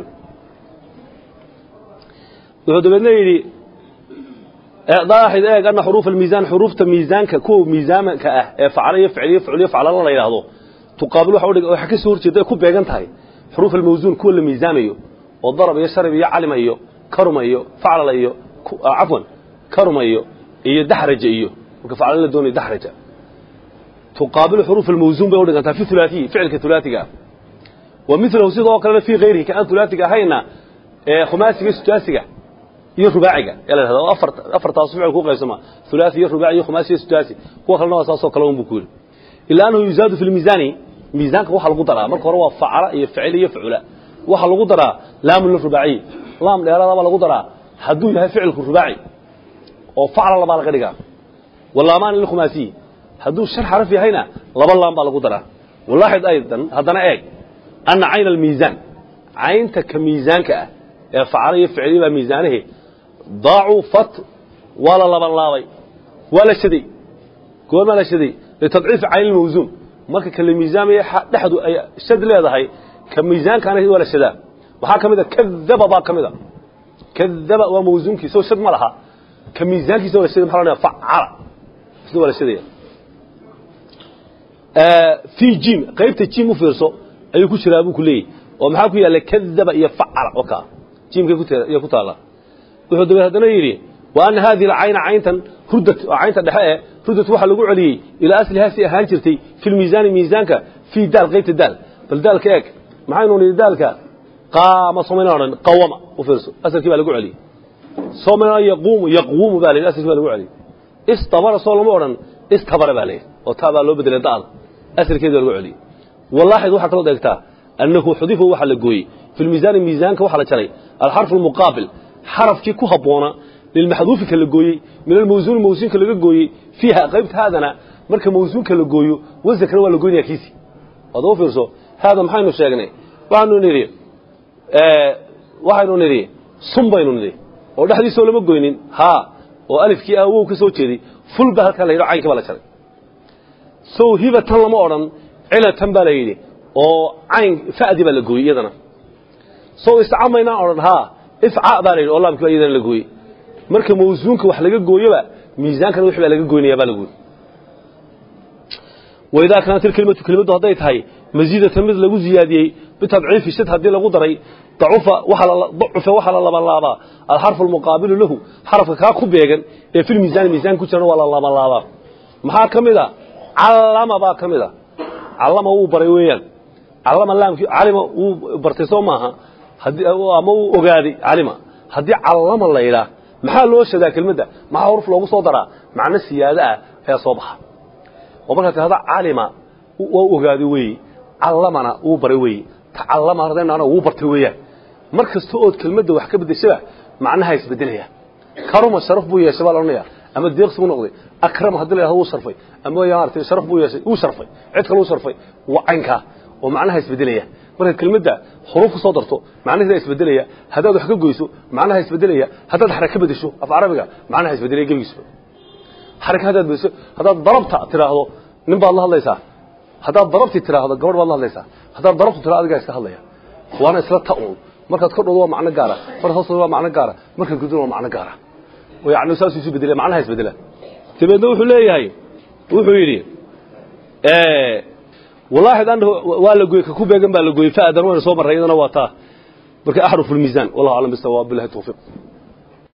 wuxuu dabeedna yidhi daaxid eeg anna xuruuf almiisaan xuruufta miisaanka kuwa miisaanka ah ee facala iyo ficil iyo ficil iyo faclala la yidhaahdo tuqaabil waxa udhig waxa ka soo horjeeda ay ku beegan tahay xuruuf almawsuun kuwa la miisaamayo oo darab iyo sharib iyo calima iyo karuma iyo faclala iyo cafwan karuma iyo iyo daxraja iyo marka faclala la doonayo daxraja tuqaabil xuruuf almawsuun bay udhigantaa fi thulaathiyi ficilka thulaathiga ah wa milahu sidoo kalena fii hayrihi ka aan thulaathiga ahayna ee khumaasiga sudaasiga iyo rubaaciga yaa la yidhahda oo afar afartaas ficil ku qaybsama thulaathi iyo rubaaci iyo khumaasi iyo sudaasi kuwa kalena waa saasoo kale un buu ku yidhi ilaa annahu yuzaadu fi lmiisaani miisaanka waxaa lagu daraa marka hore waa facala iyo ficil iyo facula waxaa lagu daraa laamun lirubaaciy laam dheeraada baa lagu daraa hadduu yahay ficilku rubaaci oo facla labaa laga dhigaa walaamaan lilkhumaasiyi hadduu shan xaraf yahayna laba laam baa lagu daraa walaaxid aydan haddana eeg anna cayna almiisaan caynta ka miisaanka ah ee facala iyo ficiliya baa miisaanahe daacufat waa la laban laabay waa la shaday goormaa la shaday litadciifi cayn lmawsuun marka kala miisaamaya dhexdu ay shad leedahay ka miisaankaana waa la shadaa waxaa ka mid a kadaba baa ka mid a kadaba waa mawsuunkiisa oo shad ma laha ka miisaankiisa waa la shaday maxa la facala isna waa la shadaya fii jim qaybta jim u fiirso ayuu ku jiraa buu ku leeyahy oo maxaa ku yaalla kadaba iyo facala oo kaa jimkay kuiyo ku taalla wuxuu dabeed haddana yidhi wa anna haadihi alcayna cayntan ruddat oo caynta dhexe eh ruddat waxaa lagu celiyey ilaa aslihaa si ahaan jirtay fi lmiisaani miisaanka fii daal qaybta daal bal daalka eeg maxaynu nidhi daalka qaama somayna odhan qawama u fiirso asalkii baa lagu celiyey somayna yaquumu yaquumu baa la yidhi asalkii baa lagu celiyey istabara soo lama odhan istabara baa la yidhi oo taa baa loo bedelay da'da asalkeedi baa lagu celiyey walaaxid waxaa kaloo eegtaa annahu xudifu waxaa la gooyey fi lmiisaani miisaanka waxaa la jaray alxarfu almuqaabil xarafkii ku habboona lilmaxduufi ka la gooyey min almawsuuni mawsuunka laga gooyey fiiha qaybta haadana marka mawsuunka la gooyo wasankana waa la goynaya kiisi waad u fiirso haada maxaynu sheegnay waxaanu nidhi waxaynu nidhi sun baynu nidhi oo dhexdiisoo lama goynin haa oo alifkii ah wow ka soo jeeday ful baa halkaa la yidhi caynka baa la jaray sow hibatan lama odhan cilatan baa la yidhi oo cayn fa'di baa la gooyey iyadana sow istacamaynaa odhan haa ifca baa la yidhi oo laamkii baa iyadana la gooyey marka mawsuunka wax laga gooyoba miisaankana wixii baa laga goynaya baa la gooyey waidaa kaanat ilkelimatu kelimadu hadday tahay masiidatan mid lagu ziyaadiyey bitabciifi shid haddii lagu daray dacufa dacufa waxaa la labalaabaa alxarfu almuqaabilu lahu xarafka kaa ku beegan ee fil miisaani miisaanka ku jirana waa la labalaabaa maxaa ka mid a callama baa ka mid a callama wuu baray weeyaan callama laamkii calima wuu bartay soo maaha ama wuu ogaaday calima haddii callama la yidhaah maxaa loo shadaa kelmadda maxaa xuruf loogu soo daraa macno siyaado ah ayaa soo baxa oo markaa tirahda calima waa ogaaday weeye callamana wuu baray weeye tacallama ardaynaana wuu bartay weeyaan mar kasta ood kelmadda wax ka beddeshaba macnaha isbeddelaya karuma sharaf buu yeeshay baa la odhanaya ama deeqsi buu noqday akrama haddii la yidhahdo wuu sharfay ama maaragtay sharaf buu yeeshay wuu sharfay cid kale wuu sharfay waa caynkaa oo macnaha isbeddelaya marka kelmadda xuruuf ku soo darto macnaheeda isbeddelaya haddaad wax ka goyso macnaha isbeddelaya haddaad xaraka ka beddesho af carabiga macnaha isbeddelaya gebigiisba xaraka haddaad beddesho haddaad darabta tiraahdo nin baad la hadlaysaa haddaad darabti tiraahdo gabadh baad la hadlaysaa haddaad darabtu tiraahdo adigaa iska hadlaya waana isla ta'un markaad kordhoodo waa macno gaara markaad hoostoodo waa macno gaara markaad gudona waa macno gaara oo yacni saasuu isu beddelaya macnaha isbeddela dabeedna wuxuu leeyahay wuxuu yidhi والله أنه ولا جوي كوبا جنب ولا جوي فأدر وين صوب الرئيس أنا واتا برك أحرف الميزان والله أعلم بالصواب بالله التوفيق